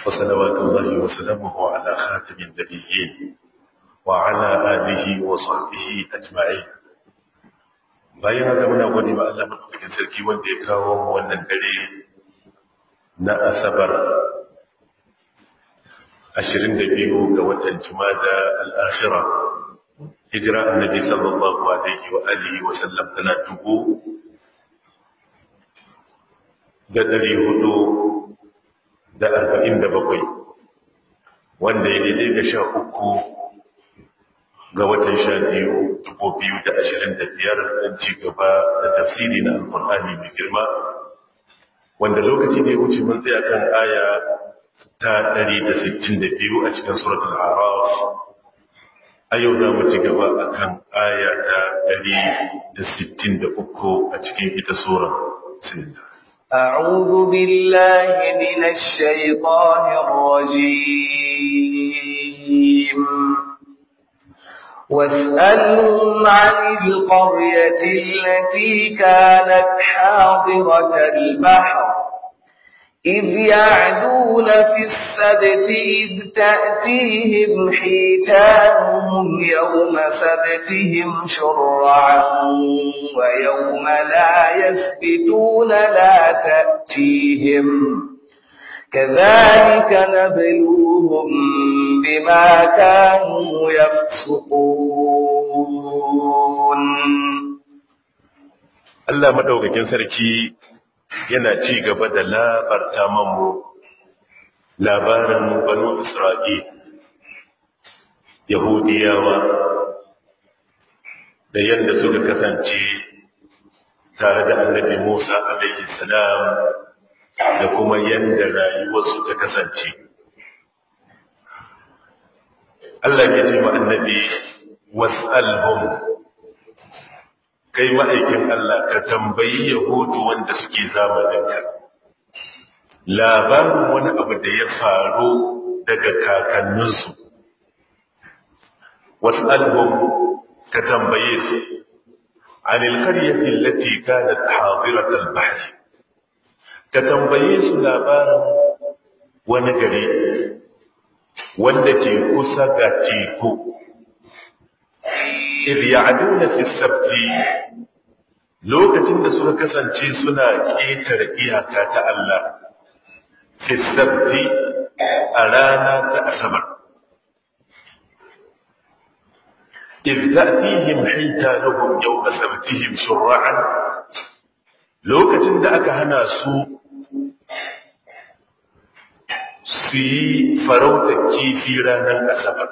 وصلوات الله وسلامه على خاتم النبيين وعلى آله وصحبه أجمعين bayan haka muna gode ma Allah madaukakin sarki wanda ya kawo wannan dare na asabar 22 ga watan jumada al-akhirah hijira annabi sallallahu alaihi wa alihi wa sallam tana dubu da dari hudu da arba'in da bakwai wanda ya daidai ga sha uku ga watan sha biyu dubu biyu da ashirin da biyar don ci gaba da tafsiri na alkur'ani mai girma wanda lokaci da ya wuce mun tsaya kan aya ta ɗari da sittin da biyu a cikin suratul araf a yau za mu ci gaba a kan aya ta ɗari da sittin da uku a cikin ita sura sinda أعوذ بالله من الشيطان الرجيم واسألهم عن القرية التي كانت حاضرة البحر إذ يعدون في السبت إذ تأتيهم حيتانهم يوم سبتهم شرعا ويوم لا يسبتون لا تأتيهم كذلك نبلوهم بما كانوا يفسقون Allah madaukakin sarki yana ci gaba da labarta mamu labarin banu Isra'il Yahudiyawa da yadda suka kasance tare da annabi Musa alaihi salam da kuma yadda rayuwarsu ta kasance. Allah ke ce ma annabi was'alhum kai ma'aikin Allah ka tambayi Yahudu wanda suke zamaninka. Labarin wani abu da ya faru daga kakanninsu. Was'alhum ka tambaye su, anil karyatin lati kanat hadiratal bahri ka tambaye su labarin wani gari wanda ke kusa ga teku idh ya'duna fi sabti lokacin da suka kasance suna ƙetare iyaka ta Allah fi sabti a rana ta asabar idh ta'tihim hitanuhum yawma sabtihim shur'an lokacin da aka hana su su yi farautar kifi ranar asabar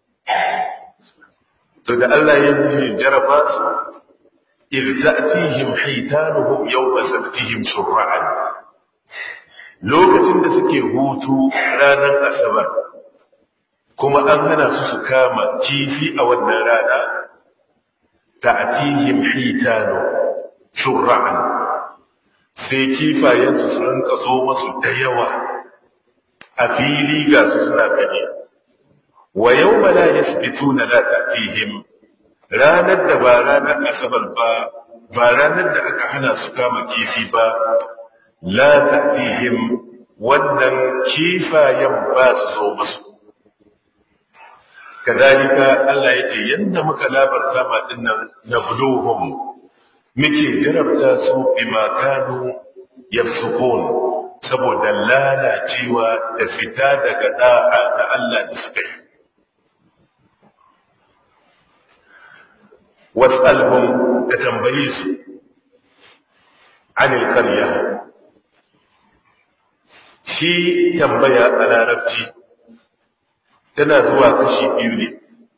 to da Allah ya nufi jaraba su irtatihim haitanuhum yawma sabtihim shur'an lokacin da suke hutu ranar asabar kuma an hana su su kama kifi a wannan rana ta'tihim haitanu shur'an sai kifayensu su rinka zo masu da yawa a fili ga su suna gani wa yau ma la yasbituna la ta'tihim ranar da ba ranar asabar ba ba ranar da aka hana su kama kifi ba la ta'tihim wannan kifayen ba su zo musu kadalika Allah yace yanda muka labarta ma dinnan nabluhum muke jarabta su bima kanu yafsukun saboda lalacewa da fita daga da'a da Allah da suka yi was'alhum da tambaye su anil qarya shi tambaya a larabci tana zuwa kashi biyu ne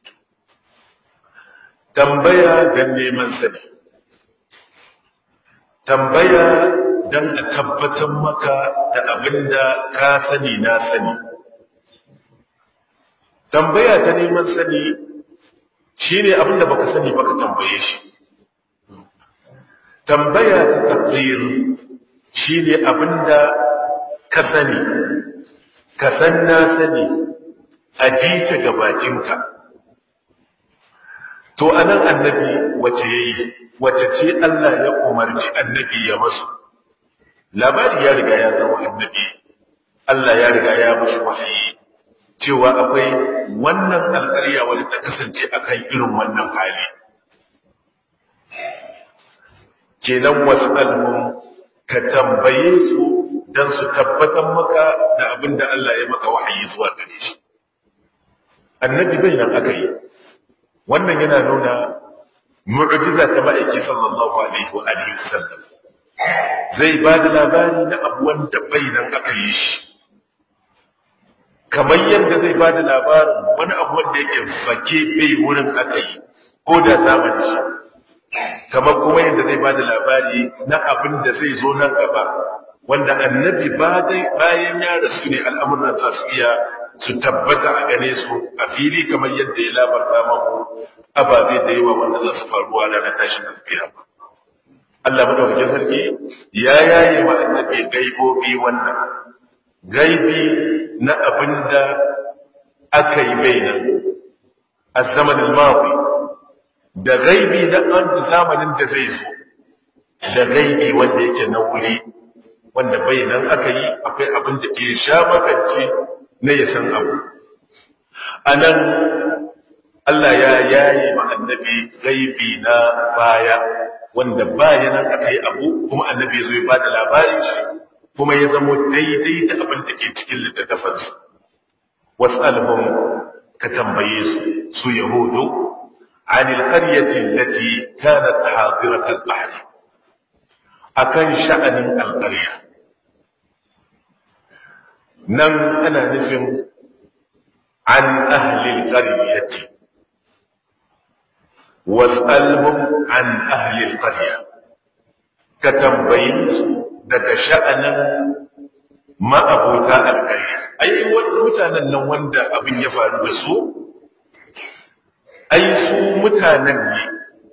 tambaya don neman sani tambaya don a tabbatar maka da abin da ka sani na sani tambaya ta neman sani shi ne abin da baka sani baka tambaye shi tambaya ta tafsir shi ne abin da ka sani ka san na sani a ji ta gabacinka to anan annabi wace yayi wace ce Allah ya umarci annabi ya masu labari ya riga ya zama annabi Allah ya riga ya mushi wahayi cewa akwai wannan alƙarya wadda ta kasance akan irin wannan hali kenan wasu almun ka tambaye su don su tabbatar maka da abin da Allah ya maka wahayi zuwa gare shi annabi bai nan aka yi wannan yana nuna mu'jiza ta ma'aiki sallallahu alaihi wa alihi wasallam zai ba da labari na abu wanda bai nan aka yi shi kamar yadda zai ba da labarin wani abu wanda yake fake bai wurin aka yi ko da zamani shi kamar kuma yadda zai ba da labari na abin da zai zo nan gaba wanda annabi bayan ya rasu ne al'amuran za su iya su tabbata a gane su a fili kamar yadda ya labarta mamu ababe da yawa wanda za su faruwa ranar tashin alkiyama Allah madaukakin sarki ya yaye wa annabi gaibobi wannan gaibi na abin da aka yi bainan a zamanin mawi da gaibi na zamanin da zai zo da gaibi wanda yake na wuri wanda bainan aka yi akwai abin da ke sha makance na ya san abu a nan Allah ya yaye ma annabi gaibi na baya wanda bayanan aka yi abu kuma annabi ya zo ya bada labarin shi kuma ya zamo daidai da abin da ke cikin littattafansu wasu alhum ka tambaye su su yahudu عن القرية التي كانت حاضرة البحر أكن شأن القرية نم أنا نفهم عن أهل القرية واسألهم عن أهل القرية كتنبيز دك شأن ما أبوتا القرية أي متانا نوند أبن يفعل بسوء ai su mutanen ne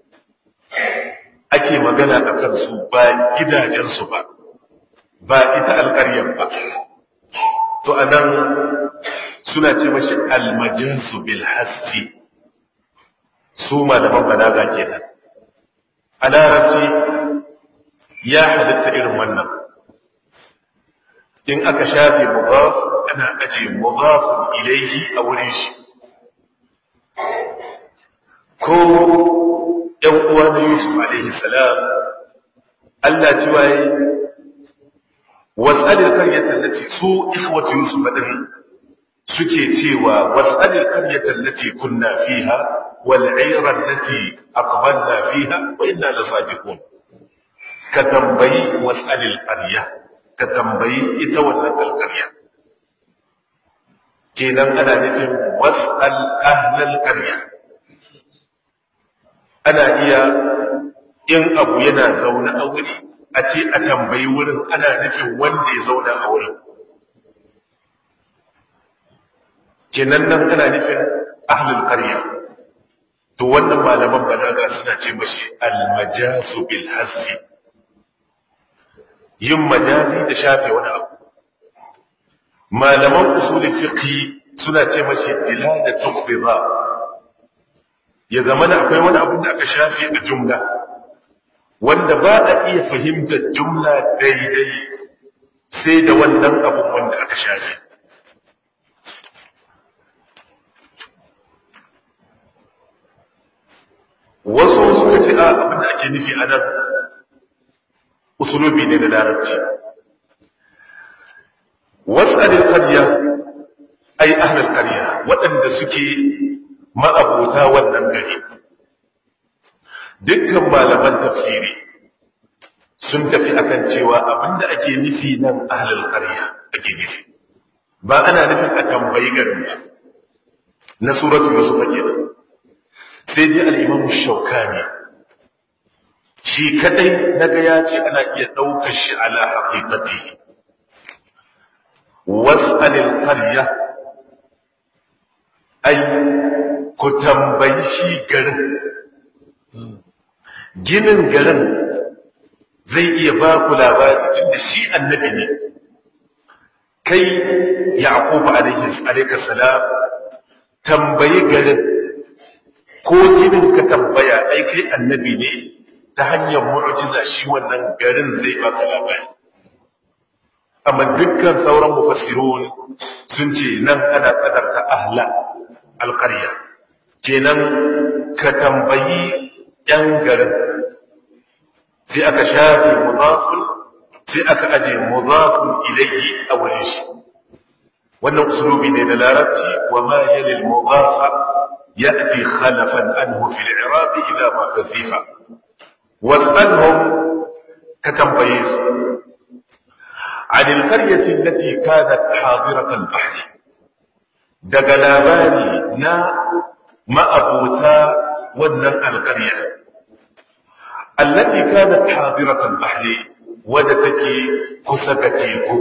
ake magana a kansu ba gidajensu ba ba ita alƙaryar ba to anan suna ce mashi almajinsu bil hasfi su malaman balaga kenan a larabci ya halitta irin wannan in aka shafe mudaf ana aje mudafun ilaihi a wurin shi ko ‘yan uwa na Yusuf alaihi salam, Allah ci waye, wasalir karyatar lati su ikhwatu Yusuf ɗin suke cewa wasalir karyatar lati kunna fiha wal airar lati aqbalna fiha wa inna la sadiqun ka tambayi wasalil qarya ka tambayi ita wannan alqarya kenan ana nufin wasal ahlal qarya ana iya in abu yana zaune a wuri a ce a tambayi wurin ana nufin wanda ya zauna a wurin kenan nan ana nufin ahlul qarya to wannan malaman balaga suna ce mashi almajasu bil hasfi yin majazi da shafe wani abu malaman usulul fiqh suna ce mashi dilala tuqdida ya zama da akwai wani abin da aka shafe a jumla wanda ba a iya fahimtar jumla daidai sai da wannan abin wanda aka shafe wasu suka ce a abin da ake nufi a nan usulubi ne na larabci wasu adil karya ai ahlul karya waɗanda suke ma'abota wannan gari dukkan malaman tafsiri sun tafi akan cewa abinda ake nufi nan ahlul qarya ake nufi ba ana nufin a tambayi garin ba na suratul yusuf kenan sai dai al-imam shaukani shi kadai naga ya ce ana iya daukar shi ala haqiqatihi was'alil qarya ay ku tambayi shi garin ginin garin zai iya ba ku labari tunda shi annabi ne kai yaqub alaihi salam tambayi garin ko ginin ka tambaya ai kai annabi ne ta hanyar mu'jiza shi wannan garin zai ba ka labari amma dukkan sauran mufassirun sun ce nan ana kadarta ahla alqarya kenan ka tambayi yan garin sai aka shafe mudafun sai aka aje mudafun ilayhi a wurin shi wannan usulubi ne na larabci wa ma yali al-mudafa ya'ti khalafan anhu fi al-i'rab idha ma khafifa was'alhum ka tambaye su عن القرية التي كانت حاضرة البحر daga labari na ma'abuta wannan alƙarya allati kanat hadirat al-bahr wadda take kusa ga teku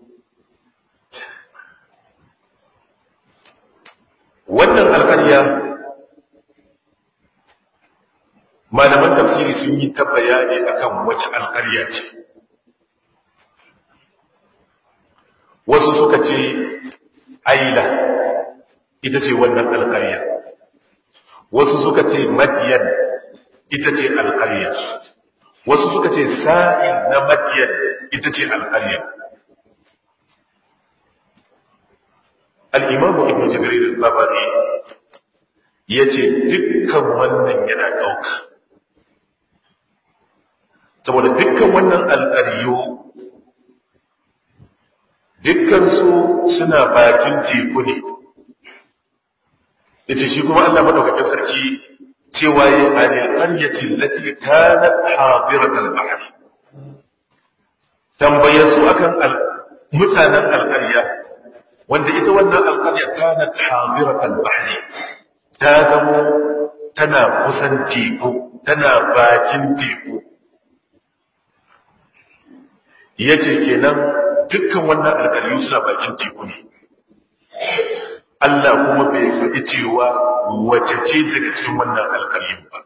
wannan alƙarya malaman tafsiri sun yi ta bayani akan wace alƙarya ce wasu suka ce aila ita ce wannan alƙarya wasu suka ce madiyan ita ce alƙarya wasu suka ce sa'in na madiyan ita ce alƙarya al'imamu ibn jibril al-babari ya ce dukkan wannan yana ɗauka saboda dukkan wannan alƙaryo dukkansu suna bakin teku ne ita shi kuma Allah madaukakin sarki cewa ya anil qaryati allati kanat hadirat al-bahr tambaye su akan mutanen alƙarya wanda ita wannan alƙarya kanat hadirat al-bahr ta zamo tana kusan teku tana bakin teku yace kenan dukkan wannan alƙaryu suna bakin teku ne Allah kuma bai faɗi cewa wace ce daga cikin wannan alƙaryun ba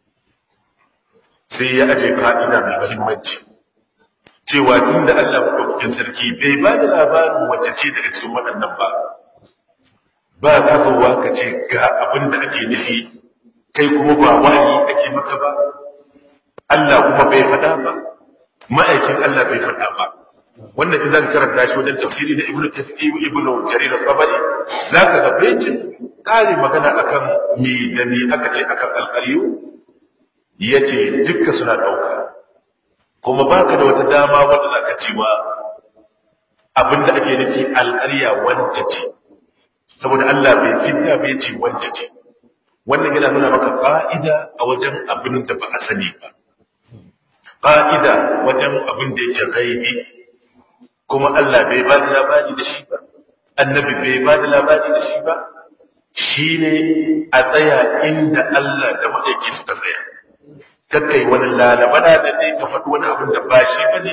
sai ya aje ka'ida mai mahimmanci cewa tun da Allah maɗaukakin sarki bai ba da labarin wace ce daga cikin waɗannan ba ba ka zowa ka ce ga abin da ake nufi kai kuma ba wahayi ake maka ba Allah kuma bai faɗa ba ma'aikin Allah bai faɗa ba wannan idan karanta shi wajen tafsiri na ibnu kathir ibnu jarir al-tabari zaka ga baitin kare magana akan me da me aka ce akan alqariyu yace dukkan suna dauka kuma baka da wata dama wanda zaka ce wa abinda ake nufi alqariya wanda ce saboda Allah bai fidda bai ce wanda ce wannan yana nuna maka fa'ida a wajen abin da ba a sani ba fa'ida wajen abin da yake gaibi kuma Allah bai ba da labari da shi ba, annabi bai ba da labari da shi ba, shi ne a tsaya inda Allah da maɗaiki suka tsaya. Kakkai wani lalabana da ne ka faɗi wani abin da ba shi ba ne,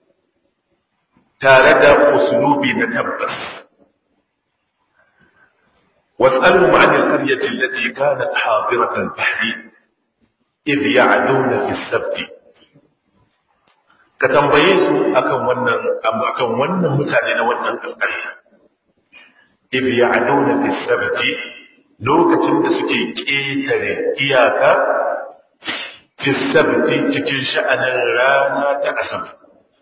tare da usulubi na tabbas. واسألهم عن القرية التي كانت حاضرة البحر إذ يعدون في السبت ka tambaye su akan wannan akan wannan mutane na wannan alƙarya if ya'duna fi sabti lokacin da suke ƙetare iyaka fi sabti cikin sha'anin rana ta asabar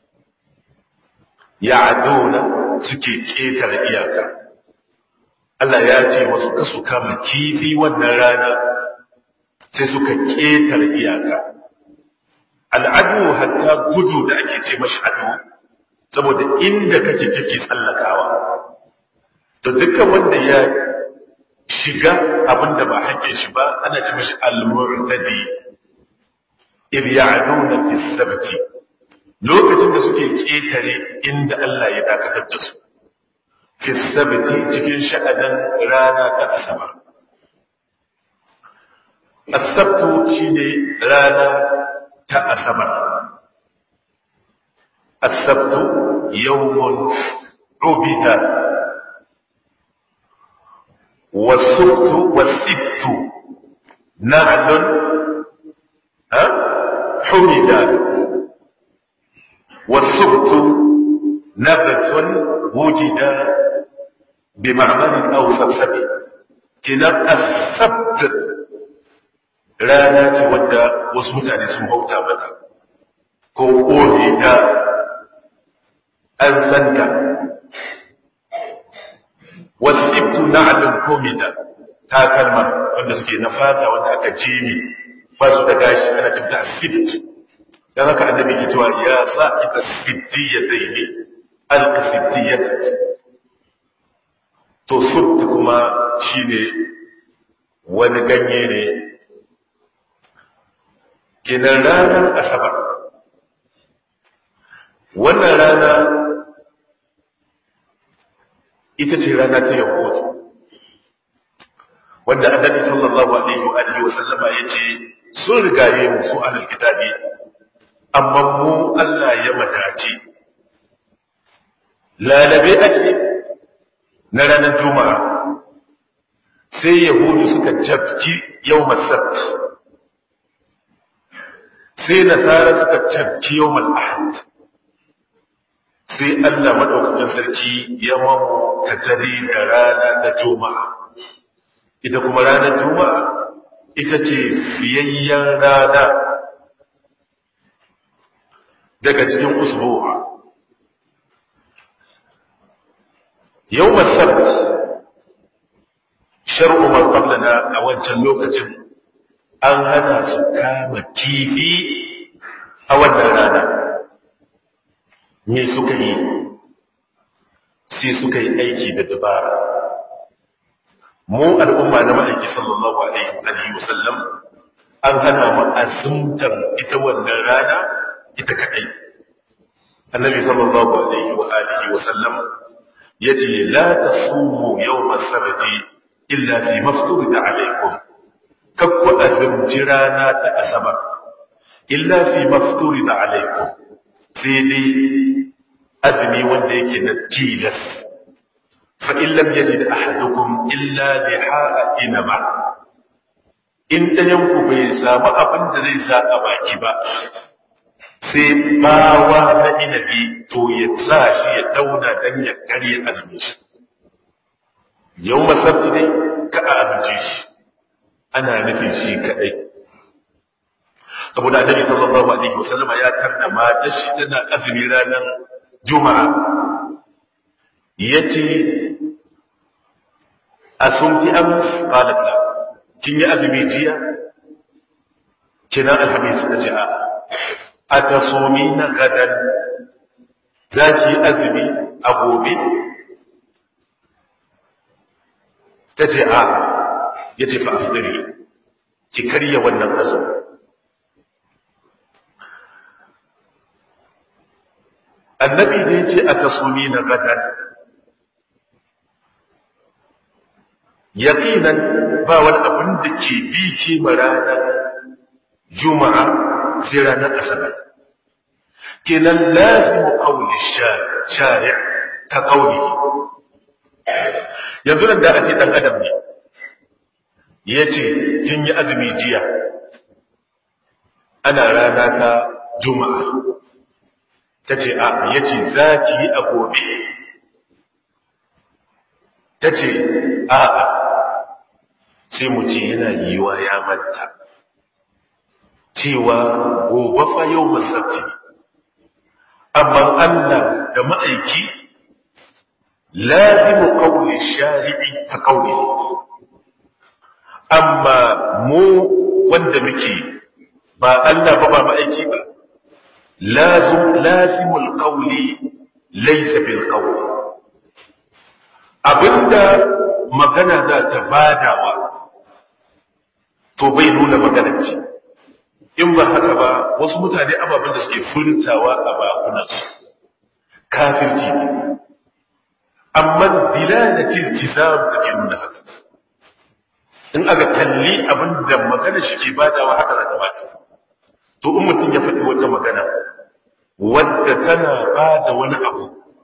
ya'duna suke ƙetare iyaka Allah ya ce wasu kasu kama kifi wannan rana sai suka ƙetare iyaka al'adu hatta gudu da ake ce mashi adu saboda inda kake kake tsallakawa to dukkan wanda ya shiga abinda ba hakkin shi ba ana ce mashi al-murtadi idh ya'duna fi sabti lokacin da suke ketare inda Allah ya dakatar da su fi sabti cikin sha'anin rana ta asabar as-sabtu shine rana ta asabar asabtu yawmun ubida wasubtu wasibtu na'lun ha humida wasubtu nabatun wujida بمعمل أو سبسب كنا السبت rana ce wadda wasu mutane sun bauta mata ko ƙone da an santa wasibtu na'lun kumida takalma wanda suke na fata wanda aka jimi ba su da gashi ana tabbata sibt dan haka annabi ke cewa ya sa ita sittiyataini alqasittiyata to sibt kuma shine wani ganye ne kinan ranar asabar wannan rana ita ce rana ta yahudu wanda annabi sallallahu alaihi wa alihi wa sallama yace sun rigaye mu su ahlul kitabi amma mu Allah ya madace lalabe ake na ranar juma'a sai yahudu suka tafki yawmal sabt sai nasara suka tafki yawmal ahad sai Allah madaukakin sarki ya mamu katare da rana ta juma'a ita kuma ranar juma'a ita ce fiyayyen rana daga cikin usbuwa yau masabt shar'u man qablana a wancan lokacin an hana su kama kifi a wannan rana me suka yi sai suka yi aiki da dabara mu al'umma na ma'aiki sallallahu alaihi wa sallam an hana mu azumtar ita wannan rana ita kadai annabi sallallahu alaihi wa alihi wa sallam yace la tasumu yawm as-sabti illa fi mafturid alaikum kakku azumci rana ta asabar illa fi mafturid alaikum sai dai azumi wanda yake na tilas فإن لم يجد أحدكم إلا لحاء إنما in ɗayanku bai samu abin da zai sa a baki ba sai bawa na inabi to ya sa shi ya tauna don ya karye azumin shi yau masarci dai ka a azumce shi ana nufin shi kaɗai saboda annabi sallallahu alaihi wasallama ya tarda matar shi tana azumi ranar juma'a yace asumti ams qalat la kin yi azumi jiya kina alhamis tace a atasumina gadan zaki azumi a gobe tace a yace fa afdari ki karya wannan azumi annabi da yace atasumina gadan yaqinan ba wani abin da ke bi ke ranar juma'a sai ranar asabar kenan lazimu qawli shari' ta qawli yanzu nan da ake dan adam ne yace kin yi azumi jiya ana rana ta juma'a tace a yace zaki yi a gobe tace a'a sai mu ce yana yiwa ya manta cewa gobe fa yau masabti amma Allah da ma'aiki lazimu qawli shari'i ta qawli amma mu wanda muke ba Allah ba ba ma'aiki ba lazim lazimul qawli laysa bil qawli abinda magana za ta badawa to bai nuna maganar ce in ba haka ba wasu mutane ababen da suke furtawa a bakunansu kafirci ne amma dilalatil tizam da ke nuna haka in aka kalli abin da magana shi ke badawa haka za ta bata to in mutum ya faɗi wata magana wadda tana bada wani abu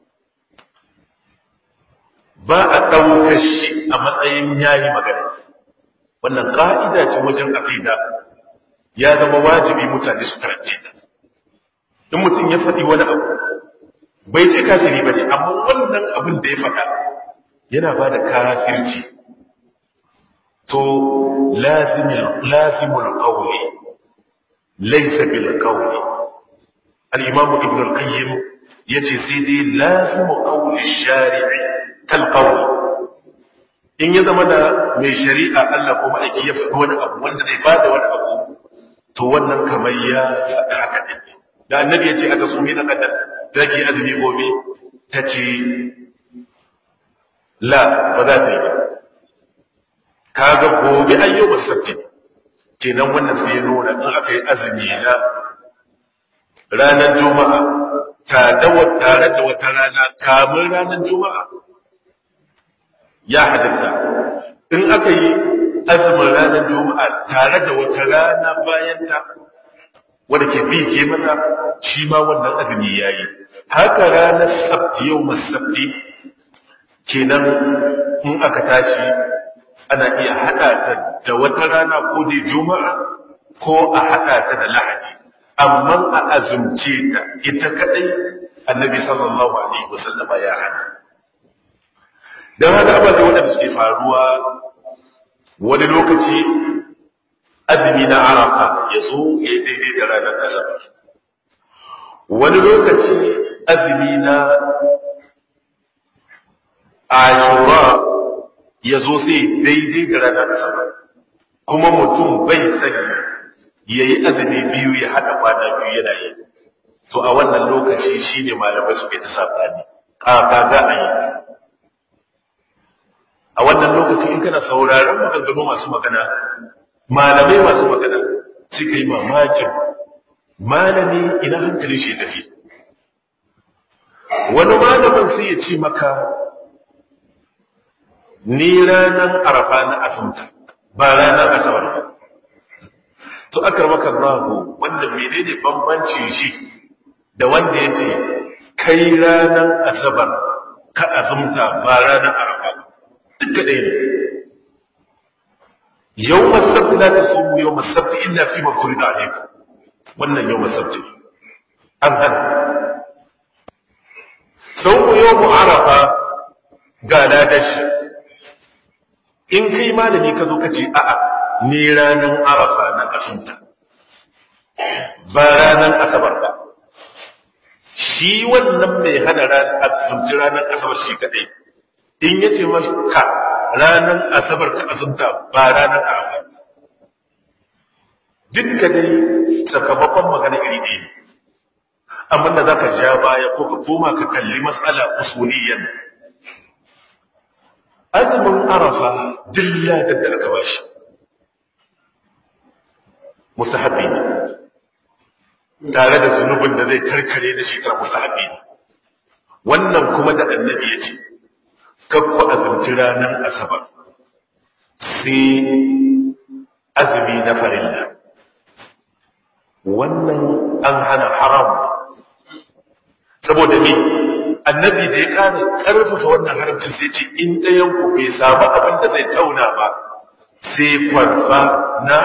ba a ɗaukar shi a matsayin yayi magana wannan ƙa'ida ce wajen aqida ya zama wajibi mutane su karance ta in mutum ya faɗi wani abu bai ce kafiri ba ne amma wannan abin da ya faɗa yana ba da kafirci to lazimul qawli laysa bil qawli al-imam ibn al-qayyim yace sai dai lazimu qawli shari'i kal qawli in ya zama da mai shari'a Allah kuma aiki ya faɗi wani abu wanda zai bada wani abu to wannan kamar ya faɗi haka ne da annabi ya ce aka sumi na kadar zaki azumi gobe ta ce la ba za ta yi ba kaga gobe ayyuba sabti kenan wannan sai ya nuna in aka yi azumi na ranar juma'a tare da wata rana kamun ranar juma'a ya halitta in aka yi azumin ranar juma'a tare da wata rana bayan ta wadda ke bi ke mata shi ma wannan azumi ya yi haka ranar sabti yau masabti kenan in aka tashi ana iya haɗa ta da wata rana ko da juma'a ko a haɗa ta da lahadi amma a azumce ta ita kadai annabi sallallahu alaihi wasallama ya hana don haka ababe waɗanda suke faruwa wani lokaci azumi na arafa ya zo ya yi daidai da ranar asabar wani lokaci azumi na ashura ya zo sai daidai da ranar asabar kuma mutum bai sani ya yi azumi biyu ya haɗa kwana biyu yana yi to a wannan lokaci shi ne malamai suke ta saɓani ƙaƙa za a yi a wannan lokaci in kana sauraron maganganu masu magana malamai masu magana suka yi mamakin malami ina hankalin shi tafi wani malamin sai ya ce maka ni ranar arafa na asumta ba ranar asabar ba to akar maka rahu wanda menene bambancin shi da wanda ya ce kai ranar asabar ka azumta ba ranar arafa duka ɗaya ne yau masabti la ta sumu yau masabti illa fi mafuri da alaiku wannan yau masabti an hana sau yau mu arafa ga ladashi in kai malami ka zo ka ce a'a ni ranar arafa na ƙasunta ba ranar asabar ba shi wannan mai hana azumci ranar asabar shi kadai in ya ce ka ranar asabar ka azumta ba ranar arafa dukka dai sakamakon magana iri ɗaya amma da za ka ja baya ko ka koma ka kalli matsala usuliyan azumin arafa dilla da aka bashi mustahabbi ne tare da zunubin da zai karkare da shekara mustahabbi ne wannan kuma da annabi ya ce kakku azumci ranar asabar sai azumi na farilla wannan an hana haram saboda ne annabi da ya kara karfafa wannan haramcin sai ce in ɗayan ku bai samu abin da zai tauna ba sai kwarfa na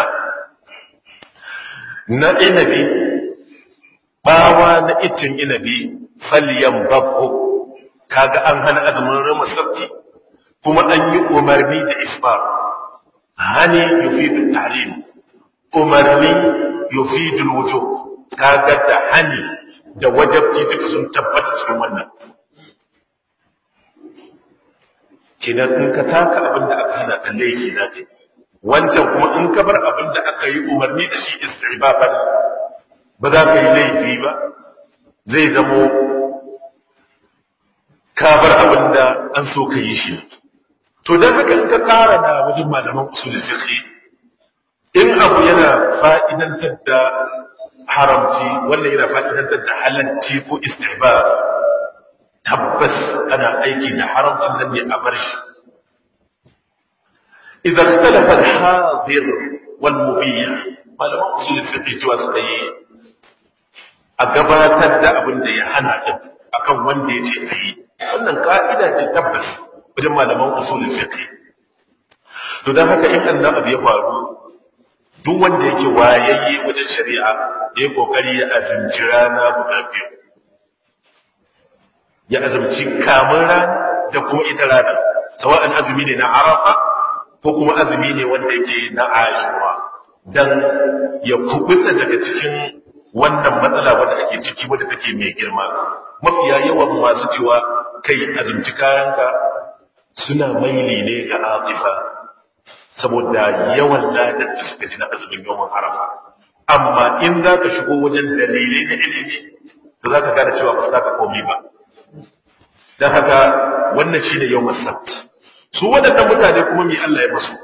na inabi bawa na itin inabi falyan babbo kaga an hana azumin rama sabti kuma an yi umarni da isbar hani yufidu tahrim umarni yufidu wujub kaga da hani da wajabci duka sun tabbata cikin wannan kinan in ka taka abin da aka hana kan laifi za ka yi wancan kuma in ka bar abin da aka yi umarni da shi istibaban ba za ka yi laifi ba zai zamo ka bar abin da an so ka yi shi to don haka in ka kara da wajen malaman usulul fiqh in abu yana fa'idantar da haramci wannan yana fa'idantar da halalci ko istihbab tabbas ana aiki da haramcin nan ne a bar shi idan ikhtalafa al-hadir wal mubih malaman usul fiqh cewa suka yi a gabatar da abin da ya hana din akan wanda ya ce a yi wannan ka'ida ce tabbas wajen malaman usul fiqh to dan haka in annan abu ya faru duk wanda yake wayayye wajen shari'a ya yi kokari ya azumci rana guda biyu ya azumci kamun rana da kuma ita rana sawa'an azumi ne na arafa ko kuma azumi ne wanda yake na ashura dan ya kubuta daga cikin wannan matsala wanda ake ciki wadda take mai girma mafiya yawan masu cewa kai azumci kayanka suna maili ne ga aqifa saboda yawan ladar da suka ji na azumin yawan arafa amma in za ka shigo wajen dalilai na ilimi da za ka gane cewa ba su ka komi ba don haka wannan shi ne yau masabt su waɗannan mutane kuma mai Allah ya masu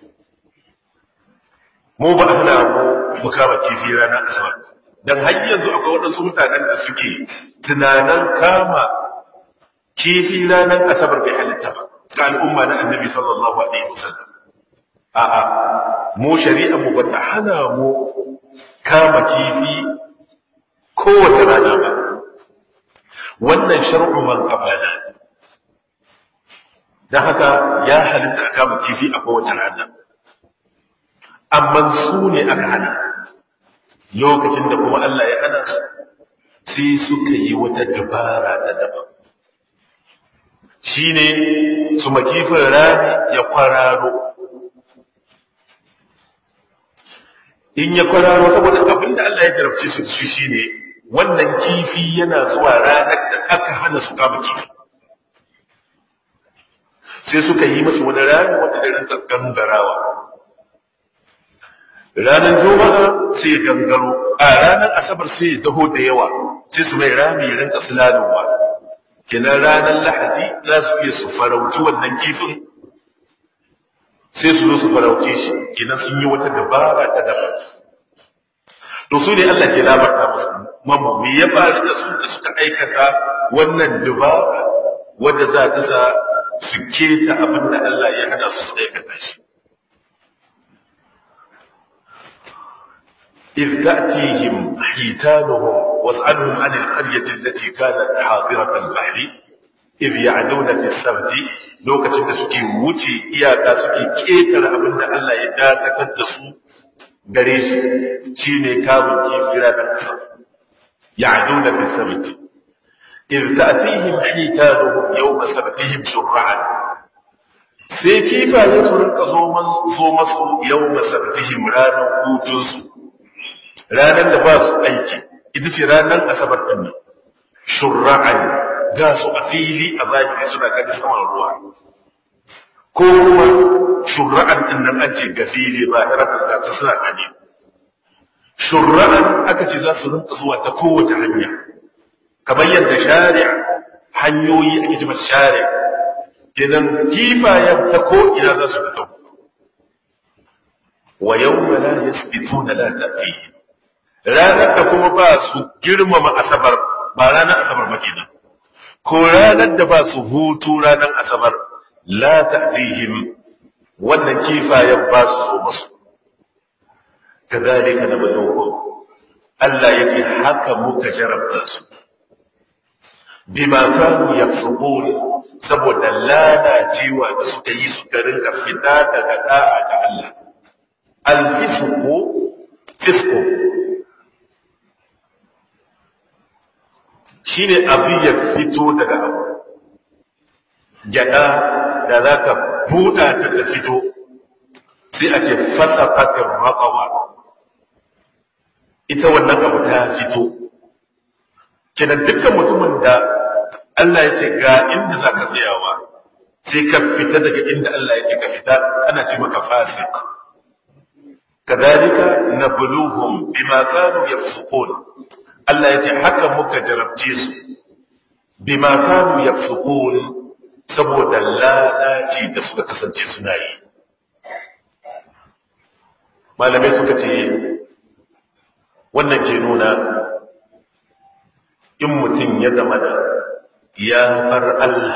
mu ba hana mu kama kifi ranar asabar don har yanzu akwai waɗansu mutanen da suke tunanin kama kifi ranar asabar bai halitta ba ga al'umma na annabi sallallahu alaihi wasallam a'a mu shari'a mu bata hana mu kama kifi kowace rana ba wannan shar'u man qabala dan haka ya halitta a kama kifi a kowace rana amma su ne aka hana lokacin da kuma Allah ya hana su sai suka yi wata dabara ta daban shine su makifin rani ya kwararo in ya kwararo saboda abin da Allah ya jarabce su su shine wannan kifi yana zuwa ranar da aka hana su kama kifi sai suka yi masa wani rami wanda da rinka gangarawa ranar juma'a sai ya gangaro a ranar asabar sai ya taho da yawa sai su mai rami ya rinka sulalowa kenan ranar lahadi za su iya su farauci wannan kifin sai su zo su farauce shi kenan sun yi wata dabara ta daban to su ne Allah ke labarta musu mamu me ya faru da su da suka aikata wannan dabara wadda za ta sa su keta abin da Allah ya hana su su aikata shi إذ تأتيهم حيتانهم واسألهم عن القرية التي كانت حاضرة البحر إذ يعدون في السبت لو كتب سكي وتي إياكا سكي كيتر أبن الله يداك تدسو بريش شيني كامل كيف رانا السبت يعدون في السبت إذ تأتيهم حيتانهم يوم سبتهم شرعا sai kifaye su rinka zo masu yau masabtihim ranar hutunsu ranar da ba su aiki ita ce ranar asabar ɗin nan shurra'an ga su a fili a zahiri suna gani saman ruwa ko kuma shurra'an ɗin nan an ce ga fili ba irafin da ta suna gani shurra'an aka ce za su rinka zuwa ta kowace hanya kamar yadda shari'a hanyoyi ake ji masu shari'a idan kifayen ta ko ina za su fito wa yau la yasbituna la ta'tihi ranar da kuma ba su girmama asabar ba ranar asabar ba kenan ko ranar da ba su hutu ranar asabar la ta'tihim wannan kifayen ba su zo musu kadhalika nabluhum Allah yake haka muka jarabta su bima kanu yafsukun saboda lalacewa da suka yi su rinka fita daga da'a ga Allah al-fisqu fisqu shi ne abu ya fito daga abu gyada da za ka buɗa ta ta fito sai a ce fasa fatin raƙawa ita wannan abu ta fito kenan dukkan mutumin da Allah ya ce ga inda za ka tsayawa sai ka fita daga inda Allah ya ce ka fita ana ce maka fasik kadhalika nabluhum bima kanu yafsukun Allah ya ce haka muka jarabce su bima kanu yafsukun saboda lalaci da suka kasance suna yi malamai suka ce wannan ke nuna in mutum ya zama da ya bar Allah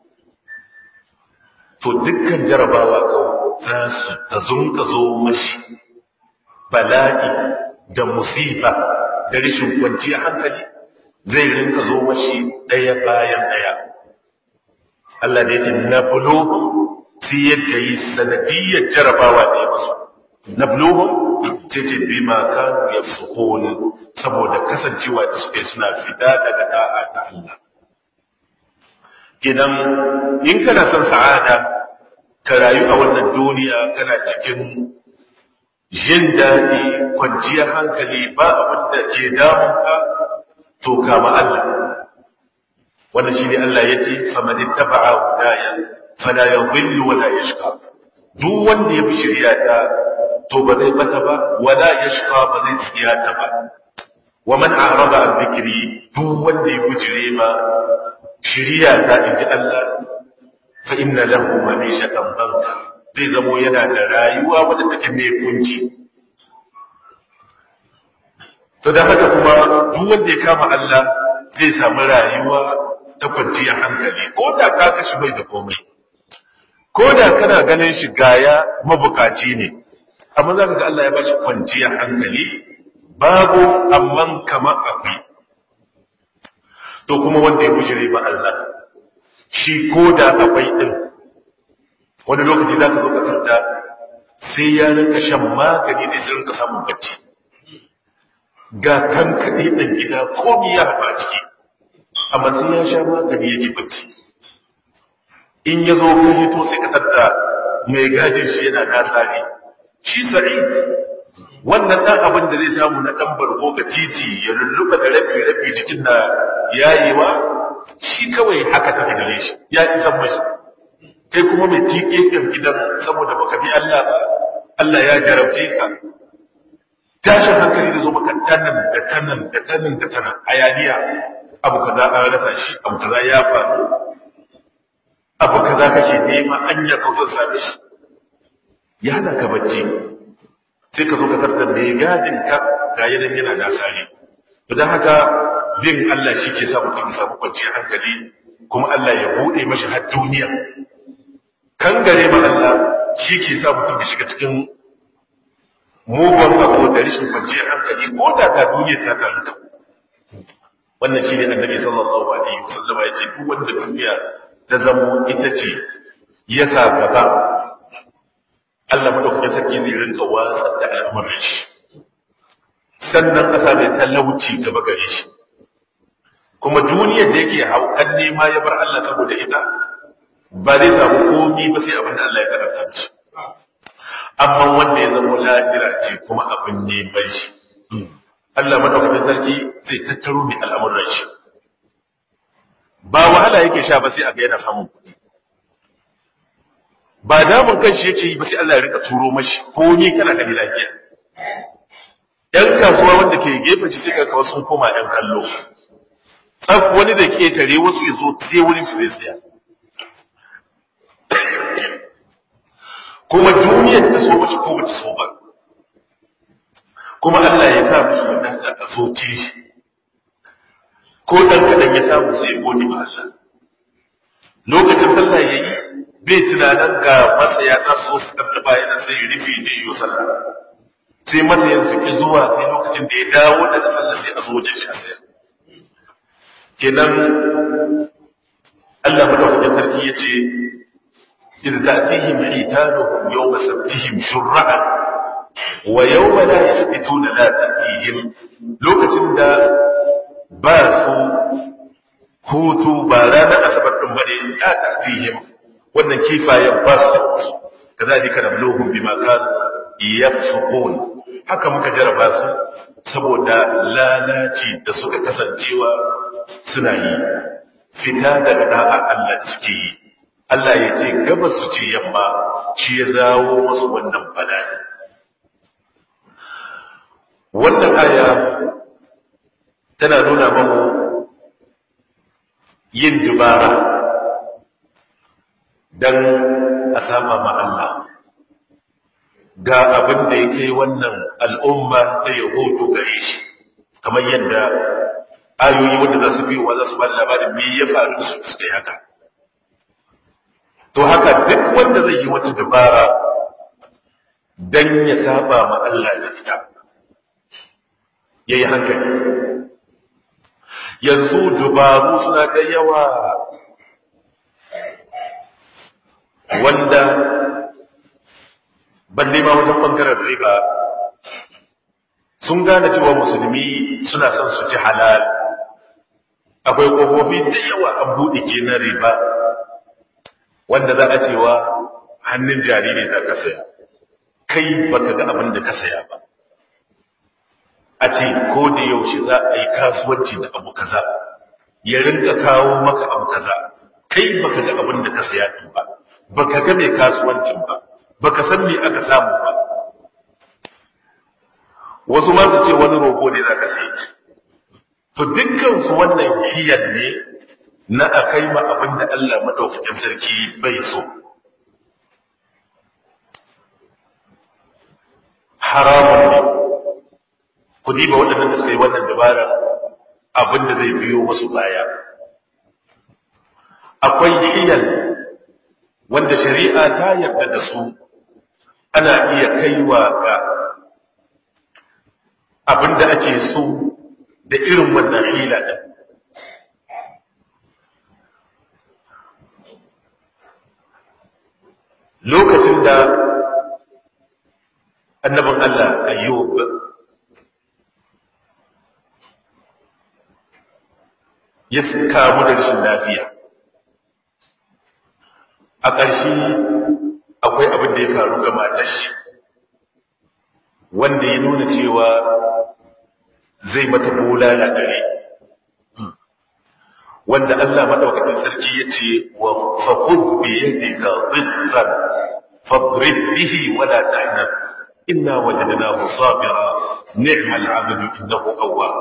to dukkan jarabawa kawai za su ta zunka zo mashi bala'i da musiba da rashin kwanciya hankali zai rinka zo mashi ɗaya bayan ɗaya. Allah da yake na bulohu sai yadda yi sanadiyyar jarabawa da ya masu. Na bulohu sai ce bi ma kanu ya saboda kasancewa da suke suna fita daga da'a ta Allah. Gidan in kana son sa'ada ka rayu a wannan duniya kana cikin jin daɗi kwanciyar hankali ba abin da ke damunka to kama Allah wannan shine Allah yace faman ittaba'a hudaya fala yadhillu wala yashqa duk wanda ya bi shari'a ta to ba zai bata ba wala yashqa ba zai tsiyata ba wa man a'rada an dhikri duk wanda ya bujire ma shari'a ta inji Allah fa inna lahu ma'ishatan banka zai zamo yana da rayuwa wadda take mai kunci to da haka kuma duk wanda ya kama Allah zai samu rayuwa ta kwanciyar hankali ko da ka kashi bai da komai ko da kana ganin shi gaya mabukaci ne amma za ka ga Allah ya bashi kwanciyar hankali babu amman kamar akwai to kuma wanda ya bujire ba Allah shi ko da akwai din wani lokaci za ka zo ka tarda sai ya rinka shan magani zai sai rinka samun bacci ga kan kaɗai ɗan gida komi ya haɓa ciki amma sai ya sha magani ya ji bacci in ya zo kan hito sai ka tarda mai gajin shi yana nasa ne shi sa'id wannan ɗan abin da zai samu na ɗan bargo ga titi ya lulluɓa da rabi rabi jikin na yayewa shi kawai haka take gare shi ya isan mashi kai kuma mai tiƙe ɗin gidan saboda baka bi Allah ba Allah ya jarabce ka tashin hankali da zo maka tanan da tanan da tanan da tanan ayaniya abu kaza an rasa shi abu kaza ya faru abu kaza kake nema anya ka zo same shi ya hana ka bacci sai ka zo ka tarda mai gadin ka ga yanan yana nasari to dan haka bin Allah shi ke sa mutum ya samu kwanciyar hankali kuma Allah ya bude mashi har duniya kan gare ma Allah shi ke sa mutum ya shiga cikin mugun abu da rashin kwanciyar hankali ko da ta duniya ta taru ta wannan shi ne annabi sallallahu alaihi wasallam ya ce duk wanda duniya ta zamo ita ce ya sa gaba Allah madaukakin sarki zai rinka watsa da al'amuran shi sannan ƙasa mai talauci gaba gare shi kuma duniyar da yake haukan nema ya bar Allah saboda ita ba zai samu komi ba sai abin da Allah ya karanta shi amma wanda ya zama lahira ce kuma abin neman shi Allah madaukakin sarki zai tattaro mai al'amuran shi ba wahala yake sha ba sai a ga yana samun kuɗi ba damun kan shi yake yi ba sai Allah ya rika turo mashi komi kana gani lafiya ‘yan kasuwa wanda ke gefe shi sai kawo sun koma ‘yan kallo, tsaf wani da ƙetare wasu ya zo sai wurin su zai tsaya. Kuma duniyar ta so mashi ko bata so ba, kuma Allah ya sa mashi wadata a soce shi, ko ɗan kaɗan ya samu sai ya gode ma Allah. Lokacin sallah ya yi, bai tunanin ga masaya za su so su ɗan bayan sai ya rufe je yi sallah. sai matsayin su ki zuwa sai lokacin da ya dawo daga sallar sai a zo wajen shi a sayar kenan Allah madaukakin sarki ya ce إذ تأتيهم حيتانهم يوم سبتهم شرعا ويوم لا يثبتون لا تأتيهم لوكتين دا باسو هوتو بارانا أسبت بني لا تأتيهم وأن كيف يباسو كذلك نبلوهم بما كانوا يفسقون haka muka jaraba su saboda lalaci da suka kasancewa suna yi fita daga da'a Allah suke yi Allah ya ce gabas su ce yamma shi ya zawo masu wannan bala'i wannan aya tana nuna mamu yin dubara don a sama ma Allah ga abin da ya kai wannan al'umma ta yahudu gare shi kamar yadda ayoyi wanda za su biyo wa za su ba labarin me ya faru da su suka yi haka to haka duk wanda zai yi wata dabara dan ya saba ma Allah da ita yayi hankali yanzu dubaru suna da yawa wanda balle ma wajen bangaren riba sun gane cewa musulmi suna son su ci halal akwai ƙofofi da yawa an buɗe ke na riba wanda za a cewa hannun jariri za ka saya kai baka ga abin da ka saya ba a ce ko da yaushe za a yi kasuwanci da abu kaza ya rinka kawo maka abu kaza kai baka ga abin da ka saya din ba baka ga mai kasuwancin ba baka san me aka samu ba wasu ma su ce wani roƙo ne za ka sayi to dukkan su wannan hiyar ne na a kai ma abin da Allah madaukakin sarki bai so haramun ne ku diba waɗannan da sai wannan dabara abin da zai biyo musu baya akwai hiyar wanda shari'a ta yarda da su ana iya kaiwa ga abin da ake so da irin wannan hila ɗin lokacin da annabin Allah ayyub ya kamu da rashin lafiya a ƙarshe akwai abin da ya faru ga matar shi wanda ya nuna cewa zai mata bulala dare wanda Allah madaukakin sarki yace wa faqud bi yadika dhikran fadrib bihi wa la tahnab inna wajadnahu sabira ni'mal 'abdu innahu awwab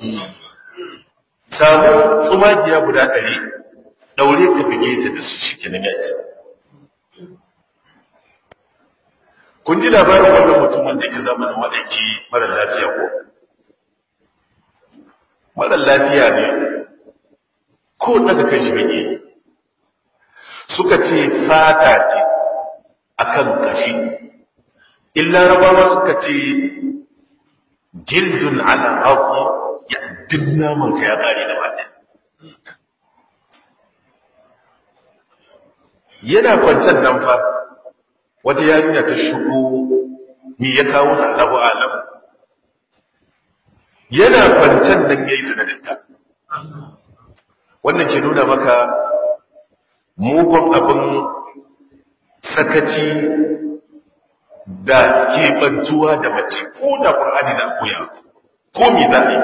samu tsumagiya guda ɗari daure ka bige ta da su shi kenan yaki kun ji labarin wannan mutumin da ke zamanin maɗaiki mara lafiya ko mara lafiya ne ko daga kan shi bane suka ce fata ce akan kashi illa rabawa suka ce jildun ala afu ya dinna man ka ya kare da bada yana kwancan nan fa wata yarinya ta shigo ni ya kawo ta Allahu alam yana kwancan nan yayi zina da ita wannan ke nuna maka mugun abin sakaci da keɓantuwa da mace ko da ƙur'ani da koya ko me za a yi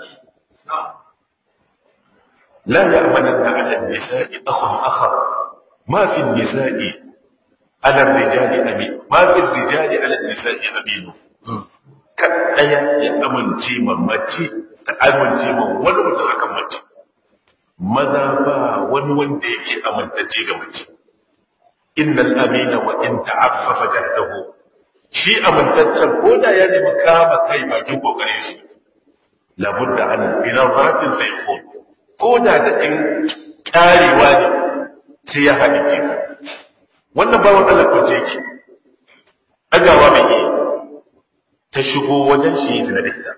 la ya amanan da ala nisa'i akhun akhar ma fi nisa'i ala rijali amin ma fi rijali ala nisa'i aminu kan daya ya amince ma mace ta amince ma wani mutum akan mace maza ba wani wanda yake amintacce ga mace innal amina wa in ta'affafa jahdahu shi amintaccen ko da ya nemi kama kai bakin kokarin shi labudda an binazatin sayfun ko da da in karewa ne sai ya haɗi ke wannan ba wannan lakunce ki ɗagawa mai yi ta shigo wajen shi yi zina da ita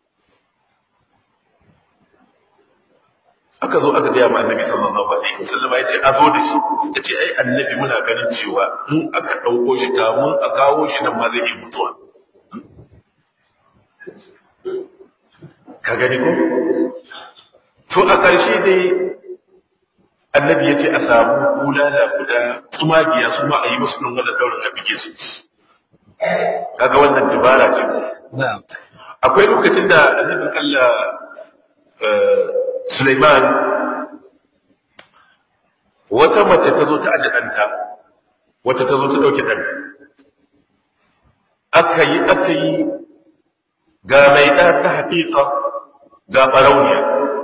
aka zo aka gaya ma annabi sallallahu alaihi wasallam ya ce a zo da shi ya ce ai annabi muna ganin cewa in aka ɗauko shi kamun a kawo shi nan ma zai yi mutuwa ka gani ko to a ƙarshe dai annabi ya ce a samu bulala guda tsumagiya su ma a yi musu ɗin wannan daurin a bige su kaga wannan dubara ce akwai lokacin da annabin Allah Suleiman wata mace ta zo ta aji ɗanta, wata ta zo ta ɗauki ɗan. Aka yi, aka yi ga mai ɗa ta haƙiƙa ga ɓarauniya.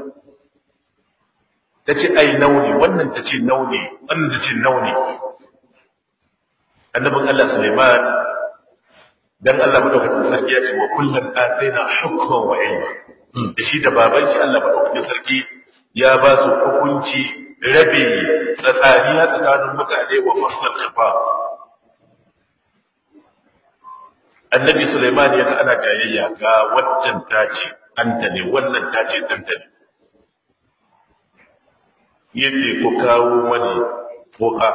Ta ce, ai, nauni, wannan ta ce nauni, wannan ta ce nauni. Annabin Allah Suleiman, dan Allah madaukakin sarki ya ce wa kullum ataina hukman wa ilma. da shi da baban shi Allah maɗaukakin sarki ya ba su hukunci rabe tsatsaniya tsakanin mutane wa faslar kafa. Annabi Sulaiman ya ga ana jayayya ga waccan tace ɗanta ne wannan tace ɗanta ne. Ya ce ku kawo wani boka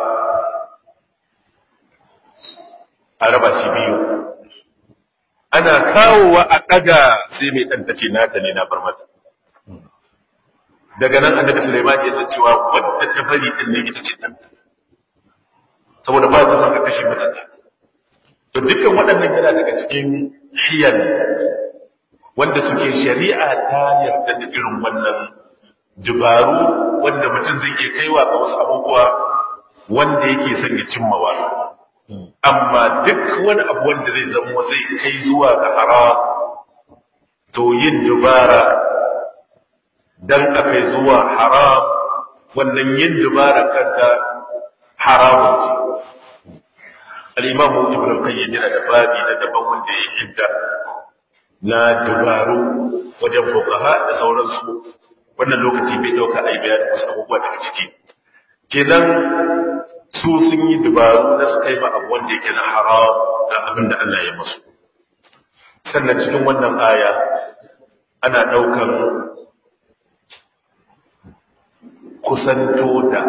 a raba shi biyu. ana kawowa a ɗaga sai mai ɗan tace nata ne na bar mata daga nan annabi Sulaiman ya san cewa wadda ta bari din ne ita ce ɗan saboda ba ta san ka kashe mata ɗa to dukkan waɗannan yana daga cikin hiyar wanda suke shari'a ta yarda da irin wannan dubaru wanda mutum zai iya kaiwa ga wasu abubuwa wanda yake son ya cimmawa amma duk wani abu wanda zai zama zai kai zuwa ga haram to yin dubara dan akai zuwa haram wannan yin dubara kanta haramun ce al-imam ibn al-qayyim yana da babi na daban wanda ya hidda na dubaru wajen fuqaha da sauransu wannan lokaci bai dauka ai bayanin wasu abubuwa daga ciki kenan su sun yi dubaru na su kai ma abu wanda yake na haram da abin da Allah ya musu sannan cikin wannan aya ana daukan kusanto da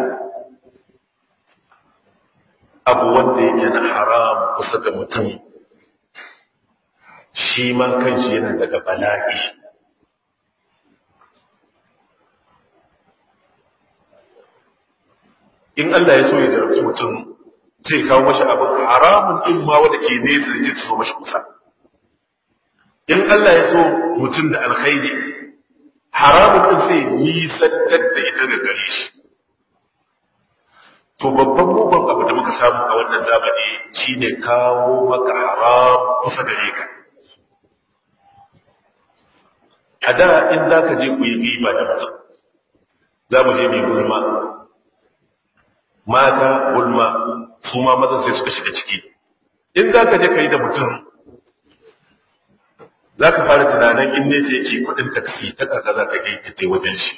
abu wanda yake na haram kusa da mutum shi ma kanshi yana daga bala'i in Allah ya so ya jarabci mutum zai kawo mashi abin haramun in ma wanda ke nesa da so mashi kusa in Allah ya so mutum da alkhairi haramun din sai nisantar da ita ga gare shi to babban mugun abu da muka samu a wannan zamani shine kawo maka haram kusa gare ka a da in za ka je ku yi riba da mutum za mu je mai gulma mata gulma su ma mazan sai suka shiga ciki in za ka je ka yi da mutum za ka fara tunanin in nesa yake kudin taksi ta kaka za ka kai ka wajen shi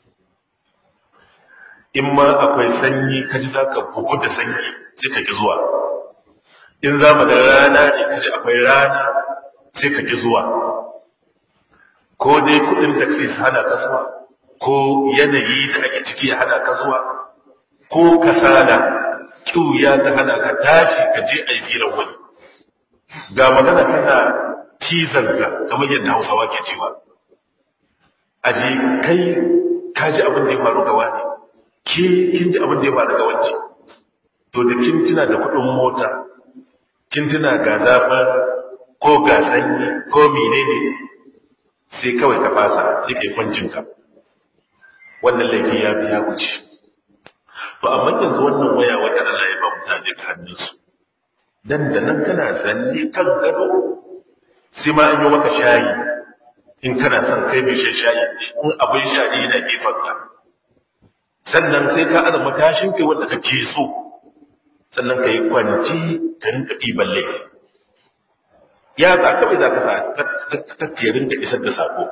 in ma akwai sanyi ka ji za ka bugu da sanyi sai ka ki zuwa in za mu da rana ne ka ji akwai rana sai ka ki zuwa ko dai kudin taksi su hana ka zuwa ko yanayi da ake ciki ya hana ka zuwa ko kasala kiuya ta hana ka tashi ka je a yi firar wani ga magana tana cizon ka kamar yadda hausawa ke cewa aji kai ka ji abin da ya faru ga wani ke kin ji abin da ya faru ga wance to da kin tuna da kudin mota kin tuna ga zafin ko ga sanyi ko menene sai kawai ka fasa sai kai kwancin ka wannan laifi ya biya wuce to amma yanzu wannan waya wanda Allah ya ba mutane ta hannunsu dan da nan kana zanne kan gado sai ma an yi maka shayi in kana son kai mai shan shayi in abin shayi yana gefen ka sannan sai ka azama tashin kai wanda kake so sannan ka yi kwanci ka rinka ɗiban laifi ya za kawai za ka sa ta rinka isar da sako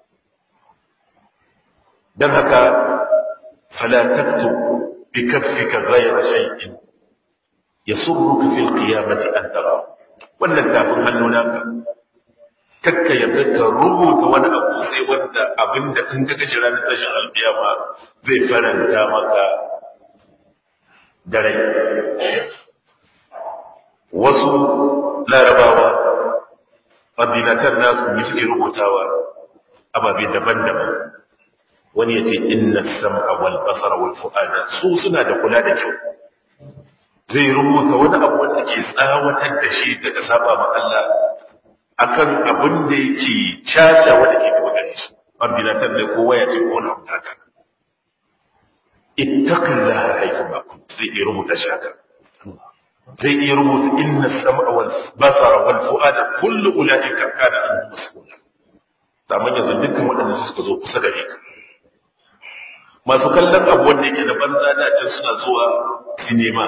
don haka fala taktu bi kaffika ghayra shay'in yasurruka fil qiyamati an tara wannan tafin hannu naka kakka yarda ka rubuta wani abu sai wanda abinda in ka gaji ranar tashin alkiyama zai faranta maka da rai wasu larabawa fadilatan nasu yi suke rubutawa ababe daban-daban wani ya ce inna sam'a wal basara wal fu'ada su suna da kula da kyau zai rubuta wani abu wanda ke tsawatar da shi daga saba ma Allah akan abin da yake caca wanda ke gaba gare shi ordinator ne kowa ya ce ko wani abu haka ittaqillaha haythu ma kunt zai iya rubuta shi haka zai iya rubuta inna sam'a wal basara wal fu'ada kullu ulaika kana anhu mas'ula amma yanzu dukkan waɗanda suka zo kusa gare ka masu kallon abu wanda yake da banza da can suna zuwa sinema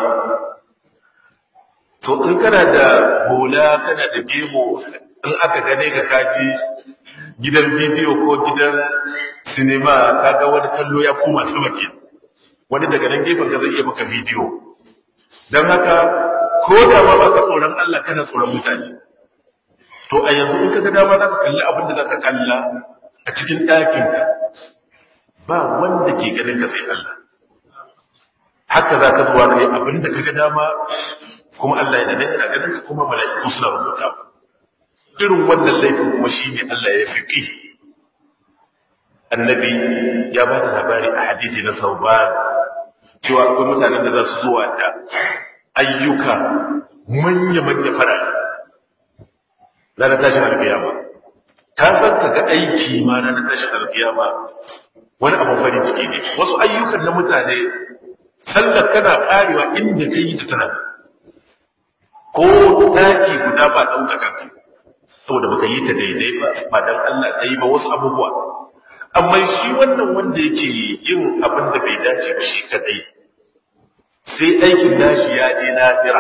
to in kana da hula kana da gemo in aka gane ka kaji gidan bidiyo ko gidan sinema kaga wani kallo ya koma sama ke wani daga nan gefen ka zai iya maka bidiyo don haka ko da ma baka tsoron Allah kana tsoron mutane to a yanzu in ka ga dama za ka kalli abin da za ka kalla a cikin ɗakinka ba wanda ke ganin ka sai Allah haka za ka zuwa kai abin da ka ga dama kuma Allah ya dade yana ganin ka kuma mala'iku suna rubuta irin wannan laifin kuma shine Allah ya fiqi annabi ya ba da labari a hadisi na sauban cewa akwai mutanen da za su zuwa da ayyuka manya-manya fara ranar tashin alkiyama ka san ka ga aiki ma na tashin alkiyama wani abin farin ciki ne wasu ayyukan na mutane sallar kana karewa inda ka yi ta tana ko daki guda ba ɗauka kanka saboda baka yi ta daidai ba ba dan Allah ta yi ba wasu abubuwa amma shi wannan wanda yake yin abin da bai dace ba shi kadai sai aikin nashi ya je nafira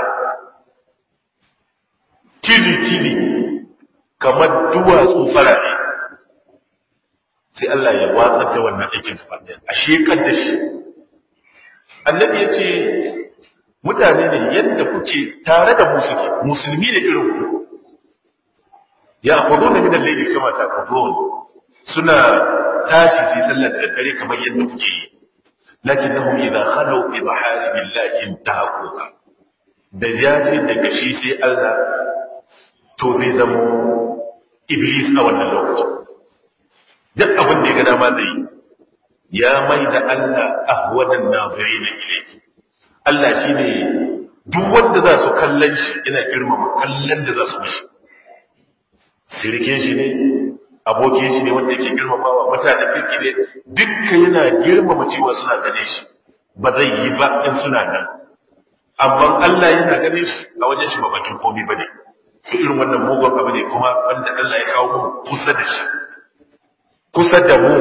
tili tili kamar duwatsu farare sai Allah ya watsar da wannan aikin gaba ɗaya a shekar da shi annabi ya ce mutane ne yadda kuke tare da mu suke musulmi da irin ku ya kudu na minan laili kama ta kudu suna tashi su yi sallar da dare kamar yadda kuke yi lakin na hum idan khalau bi maharibillahi intahaquha da jaje daga shi sai Allah to zai zama iblis a wannan lokacin duk abin da ya ga dama zai ya mai da Allah ahwadan nazirin ilayhi Allah shine duk wanda za su kallon shi yana girmama kallon da za su mishi sirkin shi ne abokin shi ne wanda yake girmamawa mutanen kirki ne dukkan yana girmama cewa suna gane shi ba zai yi ba in suna nan amma Allah yana ganin shi a wajen shi ba bakin komai bane to irin wannan mugun abu ne kuma wanda Allah ya kawo mu kusa da shi kusa da mu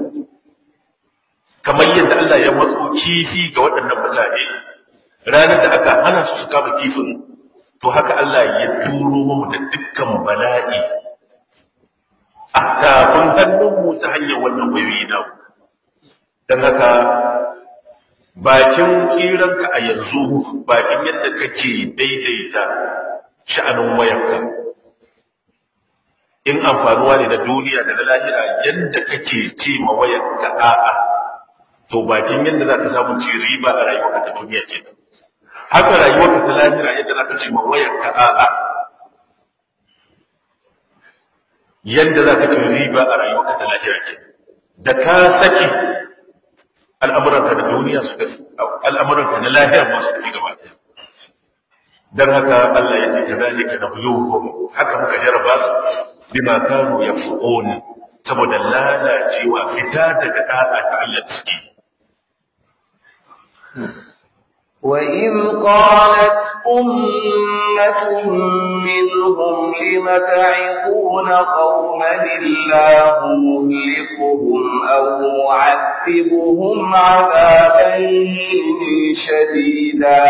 kamar yadda Allah ya matso kifi ga waɗannan mutane ranar da aka hana su su kama kifin to haka Allah ya turo mu da dukkan bala'i a tafin hannunmu ta hanyar wannan wayoyi na don haka bakin tsiranka a yanzu bakin yadda kake daidaita sha'anin wayarka in amfanuwa ne na duniya da na lahira yadda kake ce ma wayarka a'a to bakin yadda za ka samu ci riba a rayuwarka ta duniya ke haka rayuwarka ta lahira yadda za ka ce ma wayarka a'a yadda za ka ci riba a rayuwarka ta lahira ke da ka saki al'amuranka na duniya su tafi al'amuranka na lahira masu tafi gaba ɗaya dan haka Allah ya ce kadhalika nabluhum haka muka jarraba su bima kanu yafsuqun saboda lalacewa fita daga da'a ta Allah ciki وإذ قالت أمة منهم لم تعظون قوما الله مهلكهم أو معذبهم عذابا شديدا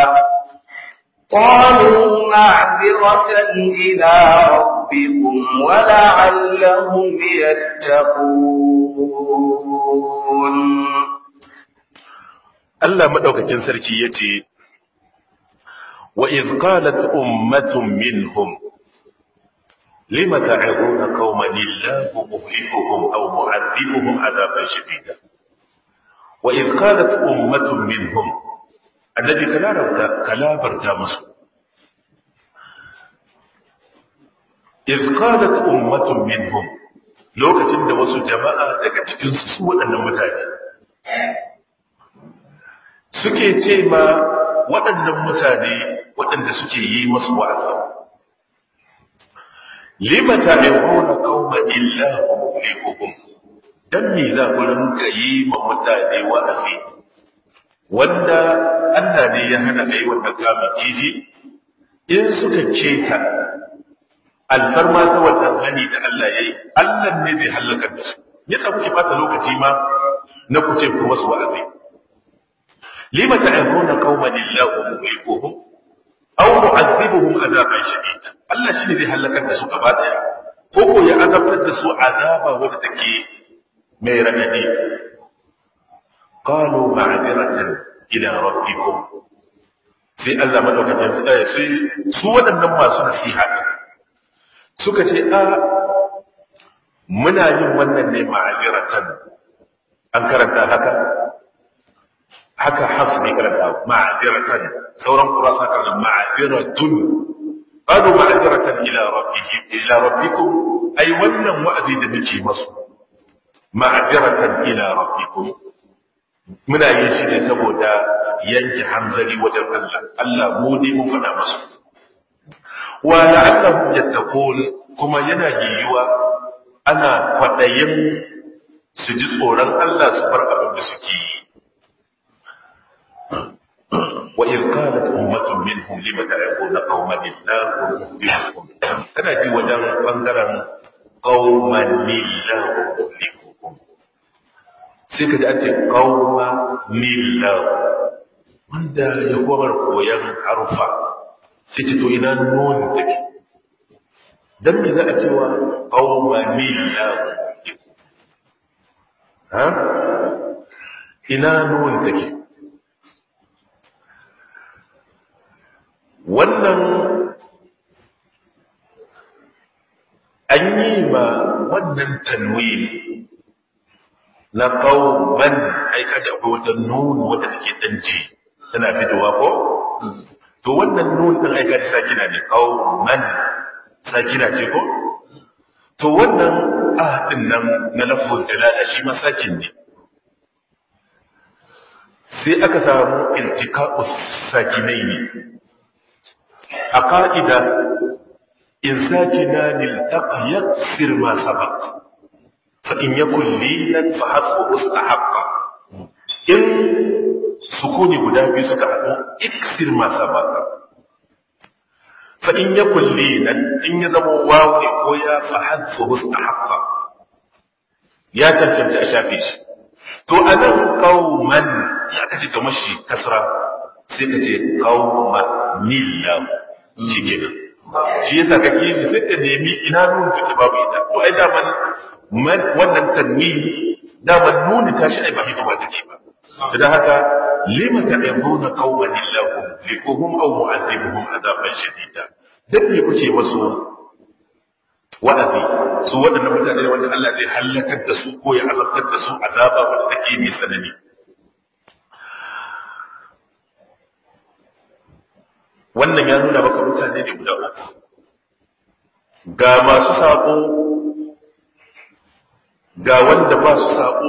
قالوا معذرة إلى ربكم ولعلهم يتقون Allah madaukakin sarki yace wa iz qalat ummatun minhum lima ta'iduna qauman illahu muhlikuhum aw mu'adhibuhum adaban shadida wa iz qalat ummatun minhum annabi kalabarta kalabarta musu iz qalat ummatun minhum lokacin da wasu jama'a daga cikin su waɗannan mutane suke ce ma waɗannan mutane waɗanda suke yi masu wa'azi lima ta'ibuna qauman illahu muhlikuhum dan me za ku rinka yi ma mutane wa'azi wanda Allah ne ya hana kai wannan kamun kifi in suka keta alfarma ta wannan hani da Allah yayi Allah ne zai halaka da su ya sa kuke bata lokaci ma na ku ce ku masu wa'azi lima ta'ibuna qauman illahu muhlikuhum aw mu'adhibuhum adaban shadid Allah shi ne zai halakar da su gaba daya ko ko ya azabtar da su azaba wanda take mai radadi qalu ma'diratan ila rabbikum sai Allah madaukakin sai sai su waɗannan masu nasiha suka ce a muna yin wannan ne ma'diratan an karanta haka haka hafs ne karanta ma'diratan sauran kurasa karanta ma'diratun qalu ma'diratan ila rabbihim ila rabbikum ai wannan wa'azi da muke masu ma'diratan ila rabbikum muna yin shi ne saboda yanke hanzari wajen Allah Allah mu ne mun faɗa masu wa la'allahum yattaqun kuma yana yiwuwa ana kwaɗayin su ji tsoron Allah su bar abin da suke yi wa in qalat ummatun minhum lima ta'quna qauman illahu muhlikuhum kana ji wajen bangaren qauman illahu muhlikuhum sai ka ji an ce qauma millahu wanda ya gwamar koyan harufa sai ce to ina nun take dan me za a cewa qauma millahu ha ina nun take wannan an yi ma wannan tanwin na qauman ai kaji akwai wata nun wadda take dan ji tana fitowa ko to wannan nun din ai kaji sakina ne qauman sakina ce ko to wannan ah din nan na lafzul jalala shi ma sakin ne sai aka samu iltiqa'u sakinaini a ƙa'ida in sakina niltaqa yaksir ma sabaq fa in yakun lilan fa hasbu mustahaqqa in sukuni guda biyu suka haɗu iksir ma sabaqa fa in yakun lilan in ya zama wawu ne ko ya fa hasbu mustahaqqa ya cancanci a shafe shi to anan qauman ya kace kamar shi kasra sai ka ce qauma millahu shi kenan shi yasa kake yi sai ka nemi ina nun take babu ita to ai da man wannan tanwin da man nuni tashi ai ba hikima take ba dan haka lima ta'uduna qauman illahu likuhum aw mu'adhibuhum adaban shadida dan me kuke masu wa'azi su waɗannan mutane ne wanda Allah zai halakar da su ko ya azabtar da su azaba wanda take mai tsanani wannan ya nuna maka mutane ne guda uku ga masu saƙo ga wanda ba su saƙo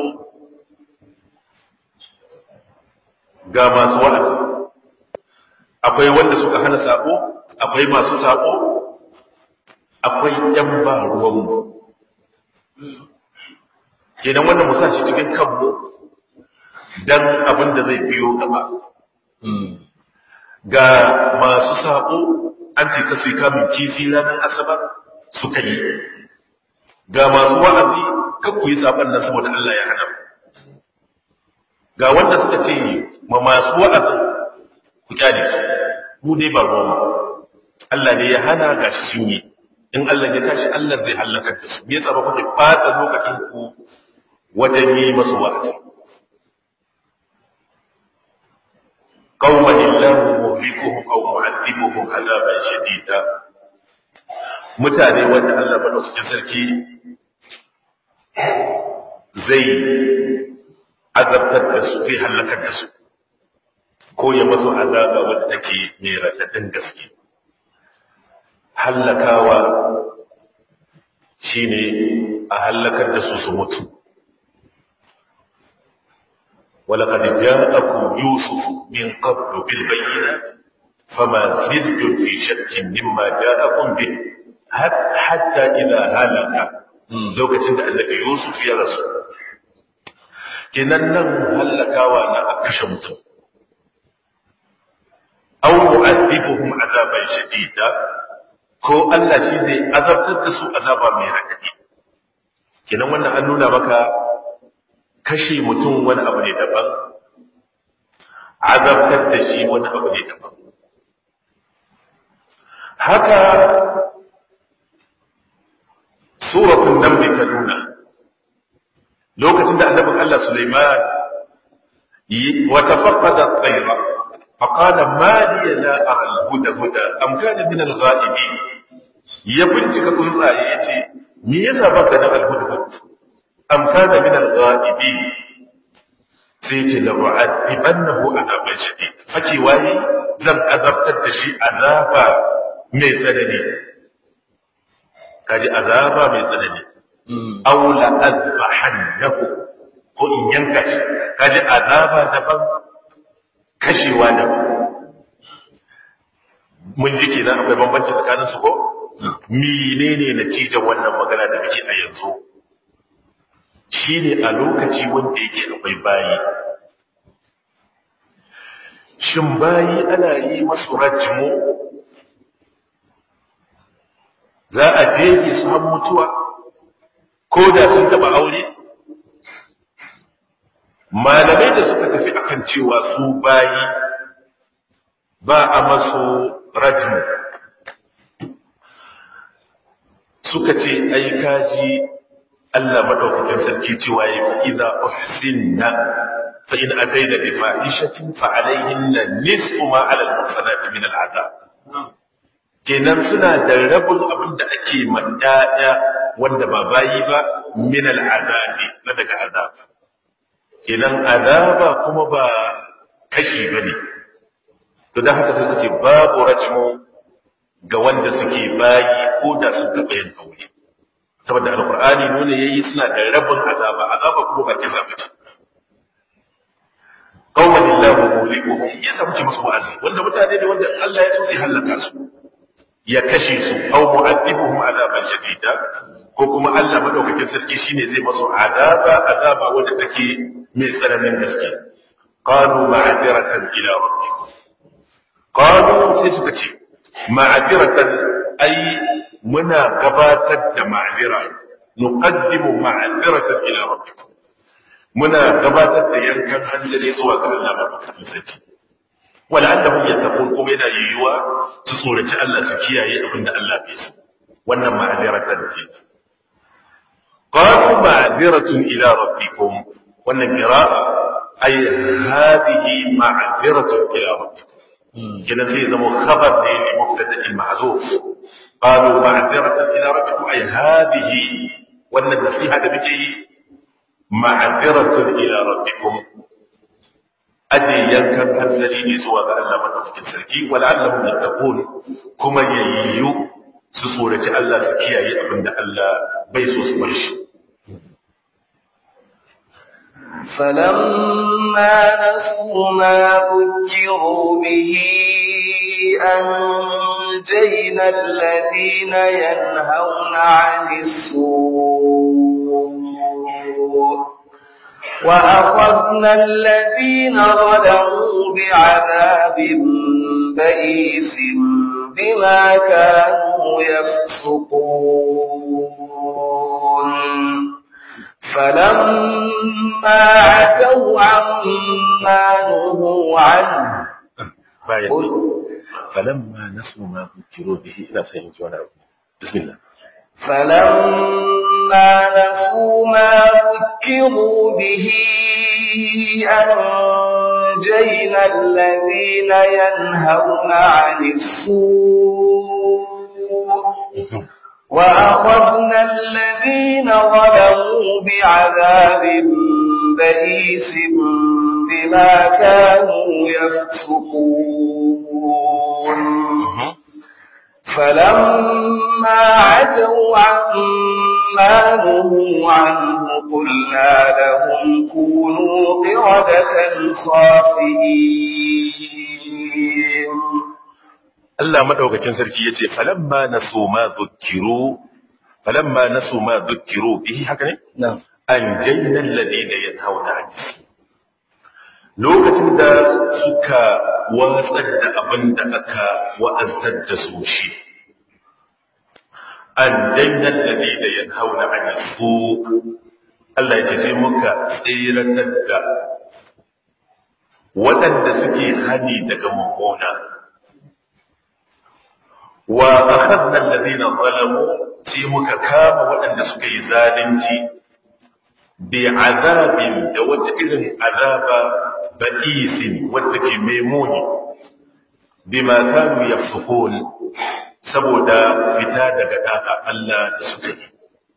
ga masu wa'azi akwai wanda suka hana saƙo akwai masu saƙo akwai ‘yan ba ruwanmu kenan wannan musa shi cikin kanmu don abin da zai biyo gaba ga masu saƙo an ce kasu kamun kifi ranar asabar suka yi ga masu wa'azi kakku yi saɓon nan saboda Allah ya hana ga wanda suka ce ma masu wa'azin ku kyale su mu dai ba ruwan Allah ne ya hana ga shi sun yi in Allah ya tashi Allah zai halakar da su me yasa ba kuke fata lokacin ku wajen yi masu wa'azi قوما الله مهلكهم او معذبهم عذابا شديدا mutane wanda Allah madaukakin sarki zai azabtar da su zai halakar da su ko ya masu azaba wanda take mai raɗaɗin gaske hallakawa shine a hallakar da su su mutu ولقد جاءكم يوسف من قبل بالبينات فما زلتم في شك مما جاءكم به حتى إذا هلك لو كتند أنك يوسف يا رسول كنن هلك وانا أكشمت أو معذبهم عذابا شديدا ko Allah shi zai azabtar da su azaba mai raɗaɗi kenan wannan an nuna maka kashe mutum wani abu ne daban azabtar da shi wani abu ne daban haka suratun nan ta nuna lokacin da annabin Allah Sulaiman wata faƙada tsaira faƙada maliya na a alhuda-huda amkani min al-ghaibi ya bincika tsuntsaye ya ce me yasa baka da alhuda-huda am kana min al-ghaibin sai ce la mu'adibannahu adaban shadid fake waye zan azabtar da shi azaba mai tsanani kaji azaba mai tsanani aw la azbahannahu ko in yanka shi kaji azaba daban kashewa daban mun ji kenan akwai bambanci tsakanin su ko menene natijar wannan magana da muke a yanzu shine a lokaci wanda yake akwai bayi shin bayi ana yi masu rajmu za a jefe su har mutuwa ko da sun taba aure malamai da suka tafi akan cewa su bayi ba a masu rajmu suka ce ai kaji Allah madaukakin sarki cewa ya fi idza uhsinna fa in atayna bi fahishatin fa alayhinna nisfu ma ala al-muhsanati min al-adab kenan suna da rabin abin da ake mandaya wanda ba bayi ba min al-adabi na daga azaba kenan azaba kuma ba kashi bane to dan haka sai suka ce babu rajmu ga wanda suke bayi ko da sun taɓa yin aure saboda alkur'ani nuna yayi suna da rabin azaba azaba kuma ba kisa bace qawlan illahu mulikuhum ya samu ce musu wa'azi wanda mutane ne wanda Allah ya so zai halaka su ya kashe su aw mu'adibuhum azaban shadida ko kuma Allah madaukakin sarki shine zai masu azaba azaba wanda take mai tsananin gaske qalu ma'adiratan ila rabbikum qalu sai suka ce ma'adiratan ai muna gabatar da ma'azira nuqaddimu ma'aziratan ila rabbikum muna gabatar da yankan hanzari zuwa ga Allah madaukakin sarki wala annahum yattaqun kuma yana yiwuwa su tsoraci Allah su kiyaye abin da Allah bai so wannan ma'aziratan ce qalu ma'aziratun ila rabbikum wannan qira'a ay hadhihi ma'aziratun ila rabbikum kenan sai zama khabar ne li mubtada'in mahzuf qalu ma'diratan ila rabbikum ay hadhihi wannan nasiha da muke yi ma'diratan ila rabbikum aje yankan hanzari ne zuwa ga Allah madaukakin sarki wal'allahum yattaqun kuma yayyu su tsoraci Allah su kiyaye abinda Allah bai so su bar shi فلما نسوا ما ذكروا به أنجينا الذين ينهون عن السوء وأخذنا الذين ظلموا بعذاب بئيس بما كانوا يفسقون فلما عتوا عما نهوا عنه فلما نسوا ما ذكروا به إلى سيدنا بسم الله فلما نسوا ما ذكروا به أنجينا الذين ينهون عن السوء وأخذنا الذين ظلموا بعذاب بئيس بما كانوا يفسقون فلما عتوا عما نهوا عنه قلنا لهم كونوا قردة خاسئين Allah madaukakin sarki yace falamma nasu ma dhukkiru falamma nasu ma dhukkiru bihi haka ne na'am anjayna alladhina yanhauna 'anil lokacin da suka watsar da abin da aka wa'aztar da su shi anjayna alladhina yanhauna 'anil su Allah yace sai muka tsiratar da waɗanda suke hani daga mummuna wa akhadna alladhina zalamu sai muka kama waɗanda suka yi zalunci bi azabin da wata irin azaba ba'isin wadda ke memuni bima kanu yafsukun saboda fita daga da'a Allah da suka yi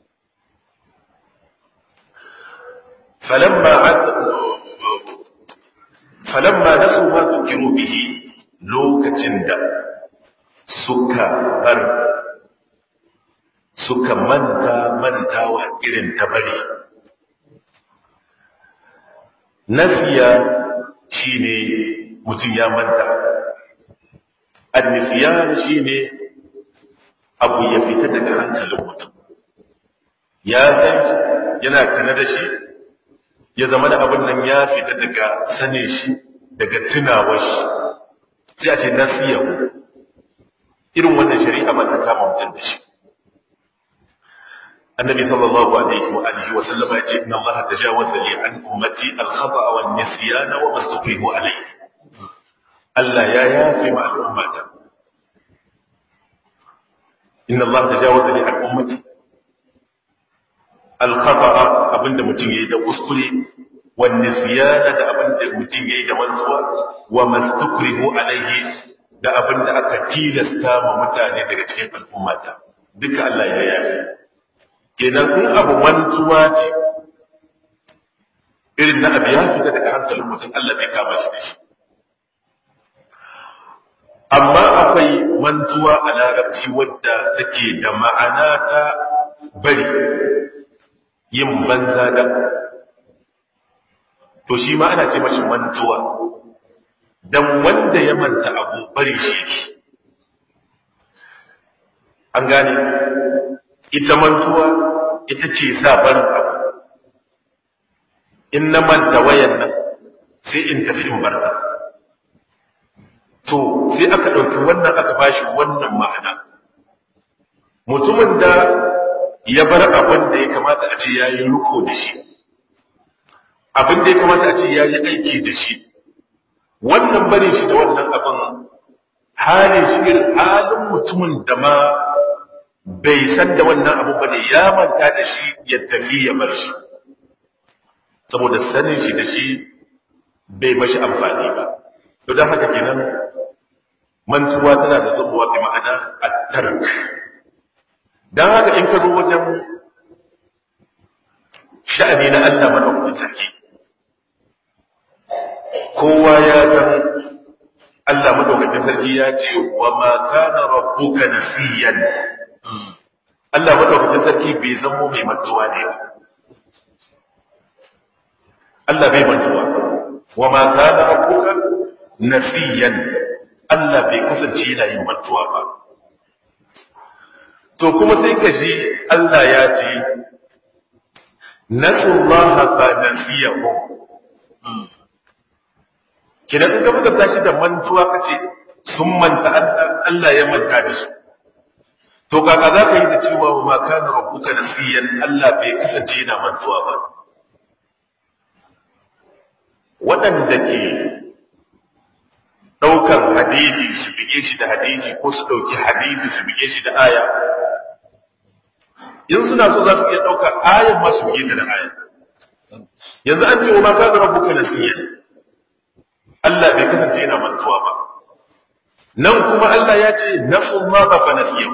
falamma falamma nasu ma zukiru bihi lokacin da suka bar suka manta mantawa irin ta bari nasiya shine mutum ya manta annisiyan shine abu ya fita daga hankalin mutum ya san yana tana da shi ya zama da abin nan ya fita daga sanin shi daga tunawar shi sai a ce nasiyahu irin wannan shari'a ba ta kama mutum da shi annabi sallallahu alaihi wa alihi wa sallama ya ce inna allaha tajawaza li an ummati al-khata wa an-nisyana wa mastuqihu alayhi Allah ya yafe ma al'ummata inna allaha tajawaza li an ummati al-khata abinda mutum yayi da kuskure wa an-nisyana da abinda mutum yayi da mantuwa wa mastukrihu alayhi da abinda aka tilasta ma mutane daga cikin al'ummata duka Allah ya yafe kenan in abu mantuwa ce irin na abu ya fita daga hankalin mutum Allah bai kama shi da shi amma akwai mantuwa a larabci wadda take da ma'ana ta bari yin banza da to shi ma ana ce mashi mantuwa dan wanda ya manta abu bari shi yake an gane ita mantuwa ita ce sa barin abu in na manta wayan nan sai in tafi in barta to sai aka ɗauki wannan aka bashi wannan ma'ana mutumin da ya bar abin da ya kamata a ce ya yi riko da shi abin da ya kamata a ce ya yi aiki da shi wannan barin shi da wannan abin halin shi irin halin mutumin da ma bai san da wannan abu ba ne ya manta da shi ya tafi ya bar shi saboda sanin shi da shi bai mashi amfani ba to don haka kenan mantuwa tana da zubuwa bi ma'ana at-tark dan haka in ka zo wajen sha'ani na Allah madaukakin sarki kowa ya san Allah madaukakin sarki ya ce wa ma kana rabbuka nasiyan Allah madaukakin sarki bai zamo mai mantuwa ne ba Allah bai mantuwa wa ma kana rabbuka nasiyan Allah bai kasance yana yin mantuwa ba to kuma sai ka ji Allah ya ce nasullaha fa nasiyahu kidan in ka buga tashi da mantuwa kace sun manta Allah ya manta da su to kaka za ka yi da cewa wa ma kana rabbuka nasiyan Allah bai kasance yana mantuwa ba waɗanda ke ɗaukar hadisi su bige shi da hadisi ko su ɗauki hadisi su bige shi da aya in suna so za su iya ɗaukar ayan ma su bige ta da aya yanzu an ce wa ma kana rabbuka nasiyan Allah bai kasance yana mantuwa ba nan kuma Allah ya ce nasun ma ba fa nasiyahu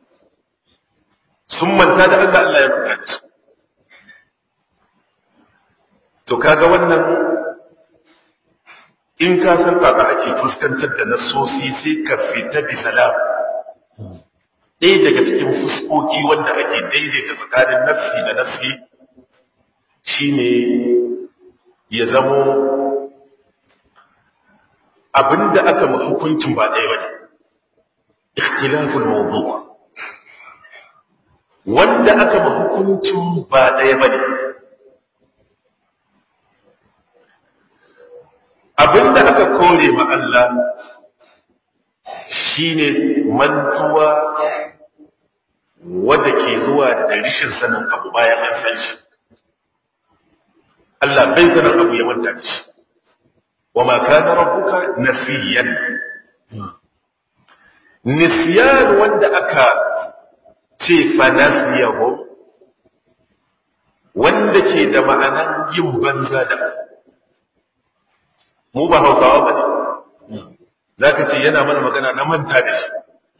sun manta da Allah Allah ya manta da su to kaga wannan in ka san kaka ake fuskantar da nasosi sai ka fita bi salam ɗaya daga cikin fuskoki wanda ake daidaita tsakanin nafsi da nafsi shine ya zamo abinda aka ma hukuncin ba ɗaya bane ikhtilaful mawdu' wanda aka ma hukuncin ba ɗaya bane abinda aka kore ma Allah shine mantuwa wadda ke zuwa da rishin sanin abu bayan an san shi Allah bai sanin abu ya manta da shi wa ma kana rabbuka nasiyan nisyan wanda aka ce fa nasiyahu wanda ke da ma'anan yin banza da mu ba hausawa ba ne za ka ce yana mana magana na manta da shi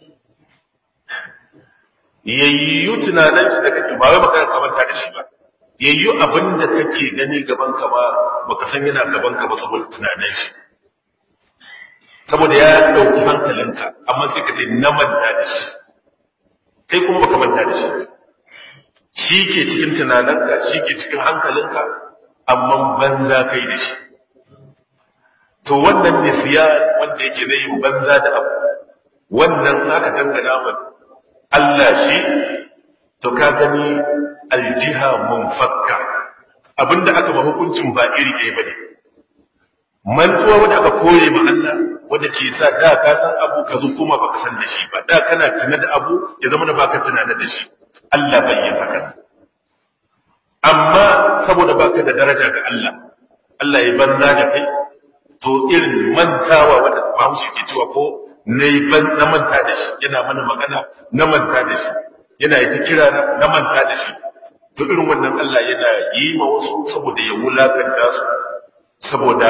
yayyu tunanin shi da kake ba wai magana ka manta da shi ba yayyu abin da kake gani gaban ka ba baka san yana gaban ka ba saboda tunanin shi saboda ya dauki hankalinka amma sai ka ce na manta da shi kai kuma baka manta da shi shi ke cikin tunaninka shi ke cikin hankalinka amma banza kai da shi to wannan ne siya wanda yake zai yi banza da abu wannan aka dangana ma Allah shi to ka gani aljiha munfakka abinda aka ba hukuncin ba iri ɗaya bane mantuwa wanda aka kore ma Allah wanda ke sa da ka san abu ka zo kuma baka san da shi ba da kana tuna da abu ya zama da baka tunana da shi Allah bai yi haka amma saboda baka da daraja ga Allah Allah ya banza da kai to irin mantawa wanda Bahaushe ke cewa ko na ban na manta da shi yana mana magana na manta da shi yana yi ta kira na manta da shi to irin wannan Allah yana yi ma wasu saboda ya wulakanta su saboda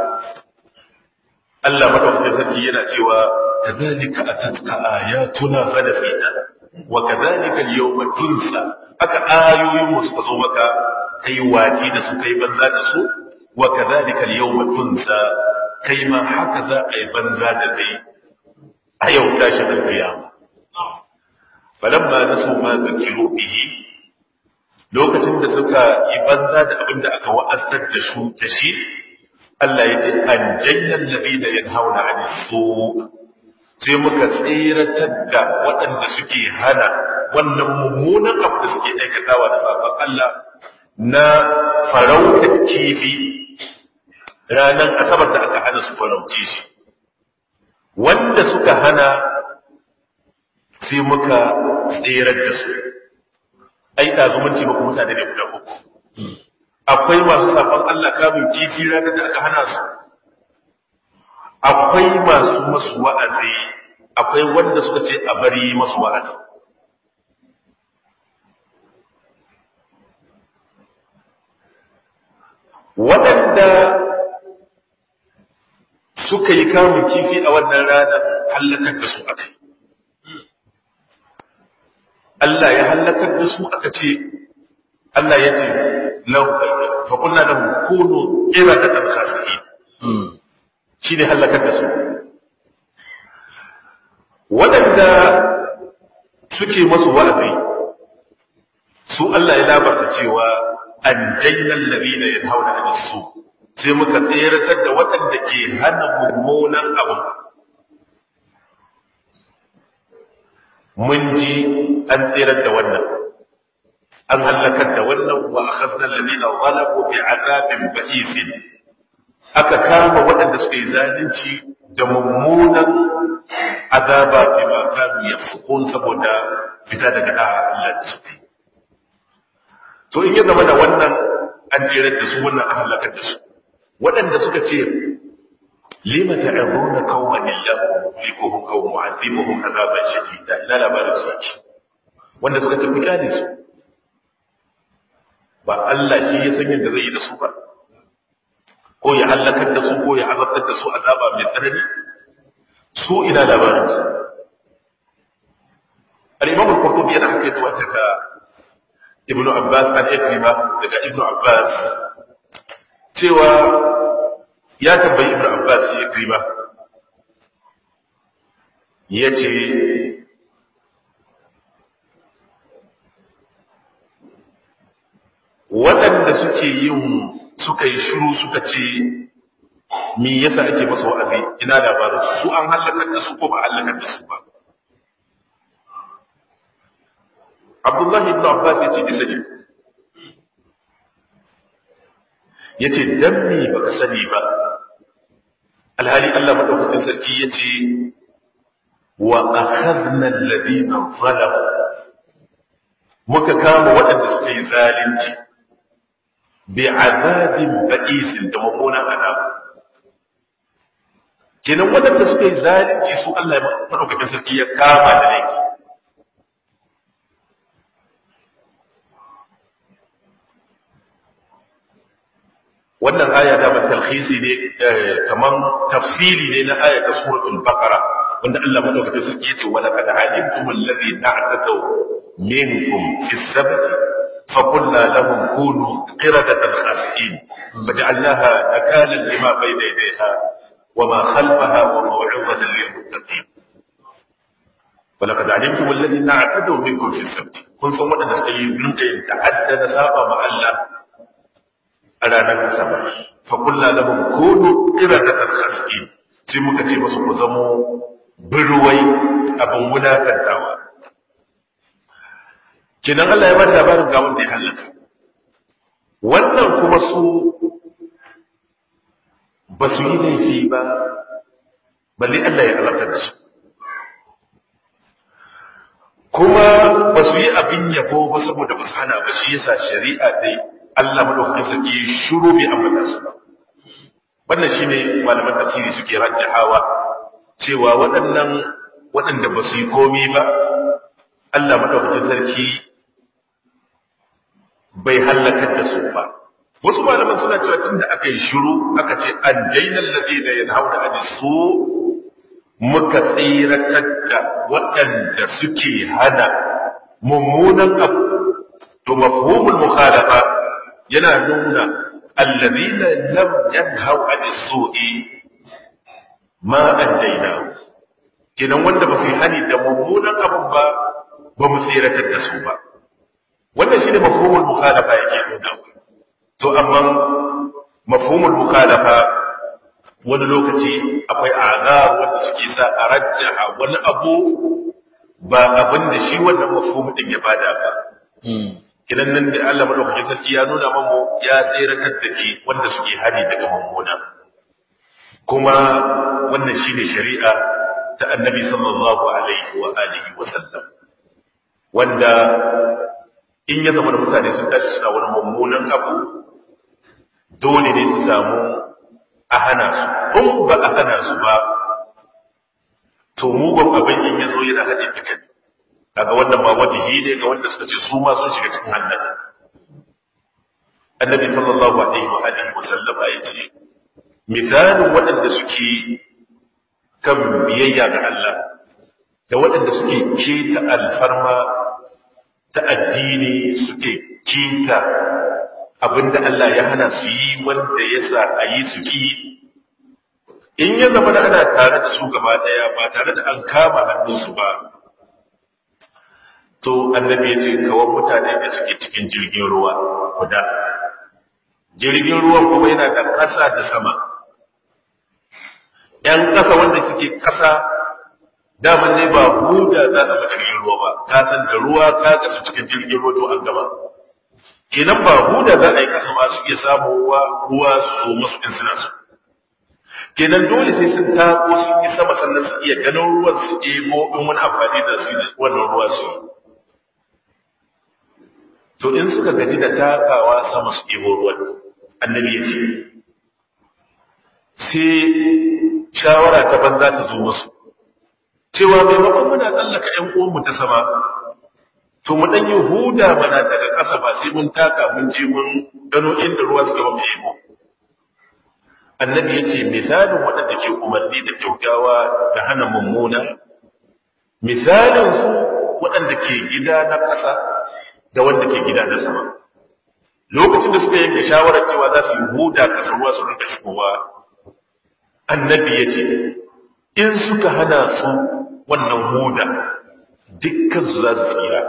Allah madaukakin sarki yana cewa kadhalika atatka ayatuna fanafina wa kadhalika al-yawma tunsa aka ayoyin mu suka zo maka kai wati da su kai banza da su wa kadhalika al-yawma tunsa kai ma haka za a yi banza da kai a yau tashi da kiyama falamma nasu ma zakiru bihi lokacin da suka yi banza da abin da aka wa'azar da su da shi Allah ya ce an jannal ladina yanhauna 'anil su sai muka tsiratar da waɗanda suke hana wannan mummunan abu da suke aikatawa da sabon Allah na farautar kifi ranar asabar da aka hana su farauce shi wanda suka hana sai muka tserar da su ai ɗazumunci ba kuma mutane ne guda uku akwai masu safon Allah kamun kifi ranar da aka hana su akwai masu masu wa'azi akwai wanda suka ce a bari masu wa'azi waɗanda suka yi kamun kifi a wannan ranar hallakar da su aka Allah ya hallakar da su aka ce Allah ya ce faƙunna da kunu ƙira da ɗan khasi'i shi ne hallakar da su waɗanda suke masu wa'azi su Allah ya labarta cewa an jayyan labina ya hauna a su sai muka tseratar da waɗanda ke hana mummunan abin mun ji an tserar da wannan an hallakar da wannan wa akhadna alladhina zalamu bi'adabin ba'isin aka kama waɗanda suka yi zalunci da mummunan azaba bima kanu yafsukun saboda fita daga da'a Allah da suka yi to in ya zama da wannan an tserar da su wannan an hallakar da su waɗanda suka ce lima ta'abuna qauman illahu muhlikuhum aw mu'adhibuhum azaban shadida ila labarin su ake wanda suka tafi kane su ba Allah shi ya san yadda zai yi da su ba ko ya halakar da su ko ya azabtar da su azaba mai tsanani su ina labarin su al-imam al-qurtubi yana haka zuwa daga ibnu abbas an ikrima daga ibnu abbas cewa ya tambayi ibnu abbas ya ikrima yace waɗanda suke yin suka yi shiru suka ce me yasa ake masa wa'azi ina labarin su su an halakar da su ko ba halakar da su ba Abdullahi ibn Abbas ya ce bisa ne ya ce dan me baka sani ba alhali Allah madaukakin sarki ya ce wa akhadna alladhina zalamu muka kama waɗanda suka yi zalunci bi'azabin ba'isin da mummunan azab kenan waɗanda suka yi zalunci su Allah ya madaukakin sarki ya kama da laifi wannan aya da ban talhisi ne kaman tafsiri ne na aya ta suratul baqara wanda Allah madaukakin sarki yace wa laqad alimtum alladhi ta'tadu minkum fi sabti فقلنا لهم كونوا قردة خاسئين فجعلناها نكالا لما بين يديها وما خلفها وموعظة للمتقين ولقد علمتم الذين اعتدوا منكم في السبت kun san waɗanda suka yi rinka yin ta'adda na saba ma Allah a ranar asabar fa kullu lahum kunu qiradatan khasqin sai muka ce musu ku zamo birwai abin wulakantawa kinan Allah ya ba labarin ga wanda ya halaka wannan kuma su ba su yi laifi ba balle Allah ya alartar da su kuma ba su yi abin yabo ba saboda ba su hana ba shi yasa shari'a dai Allah madaukakin sarki shuru bai ambata su ba wannan shine malaman tafsiri suke rajjahawa cewa waɗannan waɗanda ba su yi komi ba Allah madaukakin sarki bai halakar da su ba wasu malaman suna cewa tunda aka yi shiru aka ce an jaina alladhina yanhauna an su muka tsiratar da waɗanda suke hana mummunan abu to mafhumul mukhalafa yana nuna alladhina lam yanhau an su'i ma anjaynahu kenan wanda ba su yi hani da mummunan abun ba ba mu tsiratar da su ba wannan shine mafhumul mukhalafa yake nuna to amma mafhumul mukhalafa wani lokaci akwai azar wanda suke sa a rajjaha wani abu ba abin da shi wannan mafhumu din ya bada ba kidan nan da Allah madaukakin sarki ya nuna mamu ya tsiratar da ke wanda suke hari daga mummuna kuma wannan shine shari'a ta annabi sallallahu alaihi wa alihi wa sallam wanda in ya zama da mutane sun tashi suna wani mummunan abu dole ne su samu a hana su in ba a hana su ba to mugun abin in ya zo yana haɗe duka kaga wannan ba wajihi ne ga wanda suka ce su ma sun shiga cikin hannaka annabi sallallahu alaihi wa alihi wa sallama ya ce misalin waɗanda suke kan biyayya ga Allah da waɗanda suke keta alfarma ta addini suke keta abinda Allah ya hana su yi wanda ya sa a yi su ki in ya zama da ana tare da su gaba daya ba tare da an kama hannunsu ba to annabi ya ce kawai mutane da suke cikin jirgin ruwa guda jirgin ruwan kuma yana da ƙasa da sama ‘yan ƙasa wanda suke ƙasa daman ne ba huda za a jirgin ruwa ba ka san da ruwa ka kasu cikin jirgin ruwa to an gaba kenan ba huda za a yi kasa ba su iya samuwa ruwa su masu in suna su kenan dole sai sun tako sun yi sama sannan su iya ganin ruwan su ebo in wani amfani da su wannan ruwa su yi to in suka gaji da takawa sama su ebo ruwan annabi ya ce sai shawara ta banza ta zo musu cewa maimakon muna tsallaka ‘yan uwanmu ta sama to mu ɗan yi huda mana daga ƙasa ba sai mun taka mun je mun gano inda ruwa suka ba mu annabi ya ce misalin waɗanda ke umarni da kyautawa da hana mummuna misalin su waɗanda ke gida na ƙasa da wanda ke gida na sama lokacin da suka yanke shawarar cewa za su yi huda ƙasa ruwa su rinka shigowa annabi ya ce in suka hana su wannan huda dukkan su za su tsira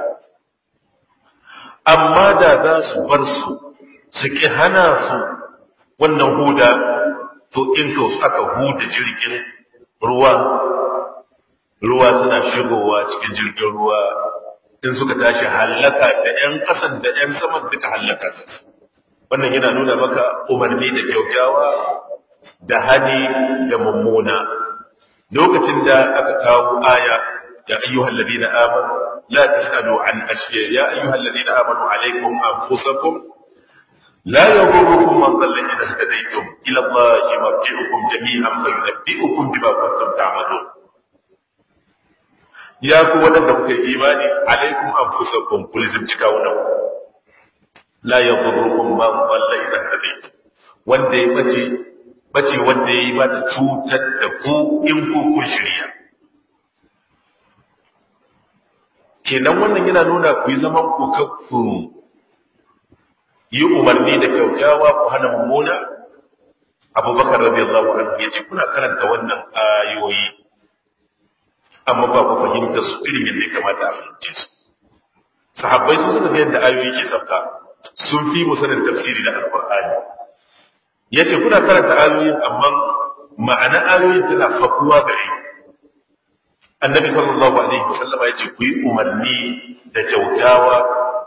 amma da za su bar su su ki hana su wannan huda to in to aka huda jirgin ruwa ruwa suna shigowa cikin jirgin ruwa in suka tashi hallaka da ‘yan ƙasan da ‘yan saman duka hallaka su wannan yana nuna maka umarni da kyautawa da hani da mummuna lokacin da aka kawo aya ya ayyuhal ladina amanu la tasalu an ashiya ya ayyuhal ladina amanu alaykum anfusakum la yaghurrukum man dhalla idha hadaytum ila allahi marji'ukum jami'an fayunabbi'ukum bima kuntum ta'malun ya ku wadanda kuka yi imani alaykum anfusakum kulizim cikawuna la yaghurrukum man dhalla idha hadaytum wanda ya bace bace wanda ya yi ba ta cutar da ku in ku kun shirya kenan wannan yana nuna ku yi zaman ku kakku yi umarni da kyautawa ku hana mummuna abubakar radiyallahu anhu ya ce kuna karanta wannan ayoyi amma ba ku fahimta su ilimin da ya kamata a fahimce su sahabbai su suka ga yadda ayoyi ke sauka sun fi mu sanin tafsiri da alqur'ani ya ce kuna karanta ayoyin amma ma'ana ayoyin tana fakuwa gare annabi sallallahu alaihi wasallama ya ce ku yi umarni da kyautawa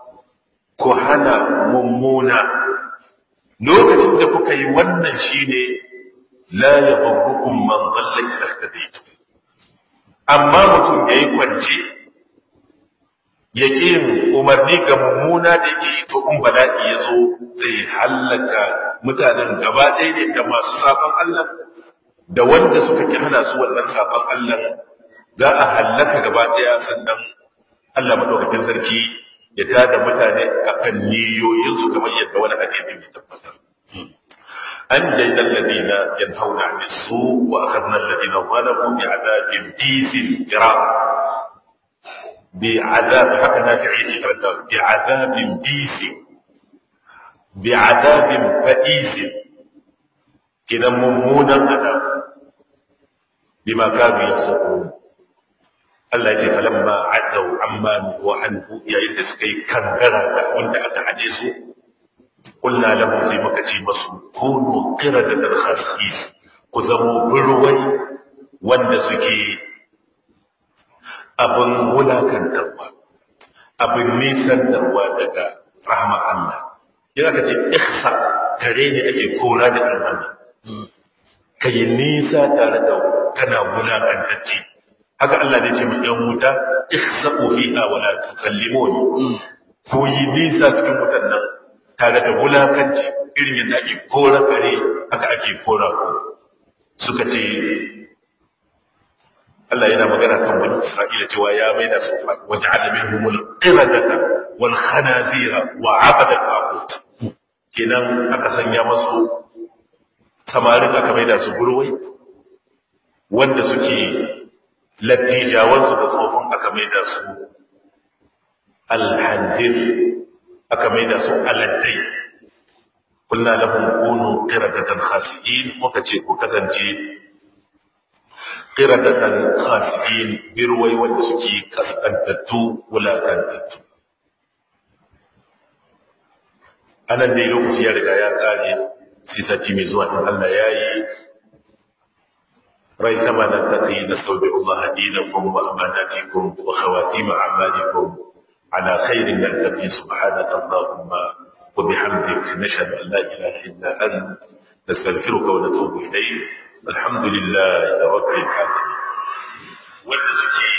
ku hana mummuna lokacin da kuka yi wannan shine la yadurrukum man dhalla idha ihtadaytum amma mutum yayi kwance ya yin umarni ga mummuna da yake yi to in bala'i ya zo zai hallaka mutanen gaba ɗaya ne da masu sabon Allah da wanda suka ki hana su wannan sabon Allah za a hallaka gaba ɗaya sannan Allah madaukakin sarki ya tada mutane akan niyoyinsu kamar yadda wani hadisi ya tabbatar an jaida alladina yanhauna 'anil su' wa akhadna alladina zalamu bi'adabin bisin qira bi'adab haka nafi'i ke karanta bi'adabin bisin bi'adabin fa'isin kinan mummunan adab bima kanu yafsaqun Allah ya ce falamma adau amma wa anhu yayin da suka yi kangara da wanda aka hade su kulna lahum sai muka ce masu kunu qiradatan khasis ku zamo burwai wanda suke abin wulakantarwa abin nisantarwa daga rahama Allah yana ka ce ihsa kare ne ake kora da almanna kai nisa tare da kana wulakantacce haka Allah ne ce mai yan wuta ihsa'u fiha wa la tukallimuni ko yi nisa cikin wutan nan tare da wulakanci irin yadda ake kora kare haka ake kora ku suka ce Allah yana magana kan bani Isra'ila cewa ya maida su wa ja'ala minhum al-qiradata wal khanazira wa 'abada al-aqut kenan aka sanya masu samarin aka maida su gurwai wanda suke lattijawansu da tsofin aka maida su alhanzir aka maida su aladdai kullum lahum kunu qiradatan khasi'in muka ce ku kasance qiradatan khasi'in birwai wanda suke kaskantattu wulakantattu anan dai lokaci ya riga ya kare sai sati mai zuwa in Allah yayi ريثما نلتقي نستودع الله دينكم وأماناتكم وخواتيم أعمالكم على خير نلتقي سبحانك اللهم وبحمدك نشهد أن لا إله إلا أنت نستغفرك ونتوب إليك الحمد لله رب العالمين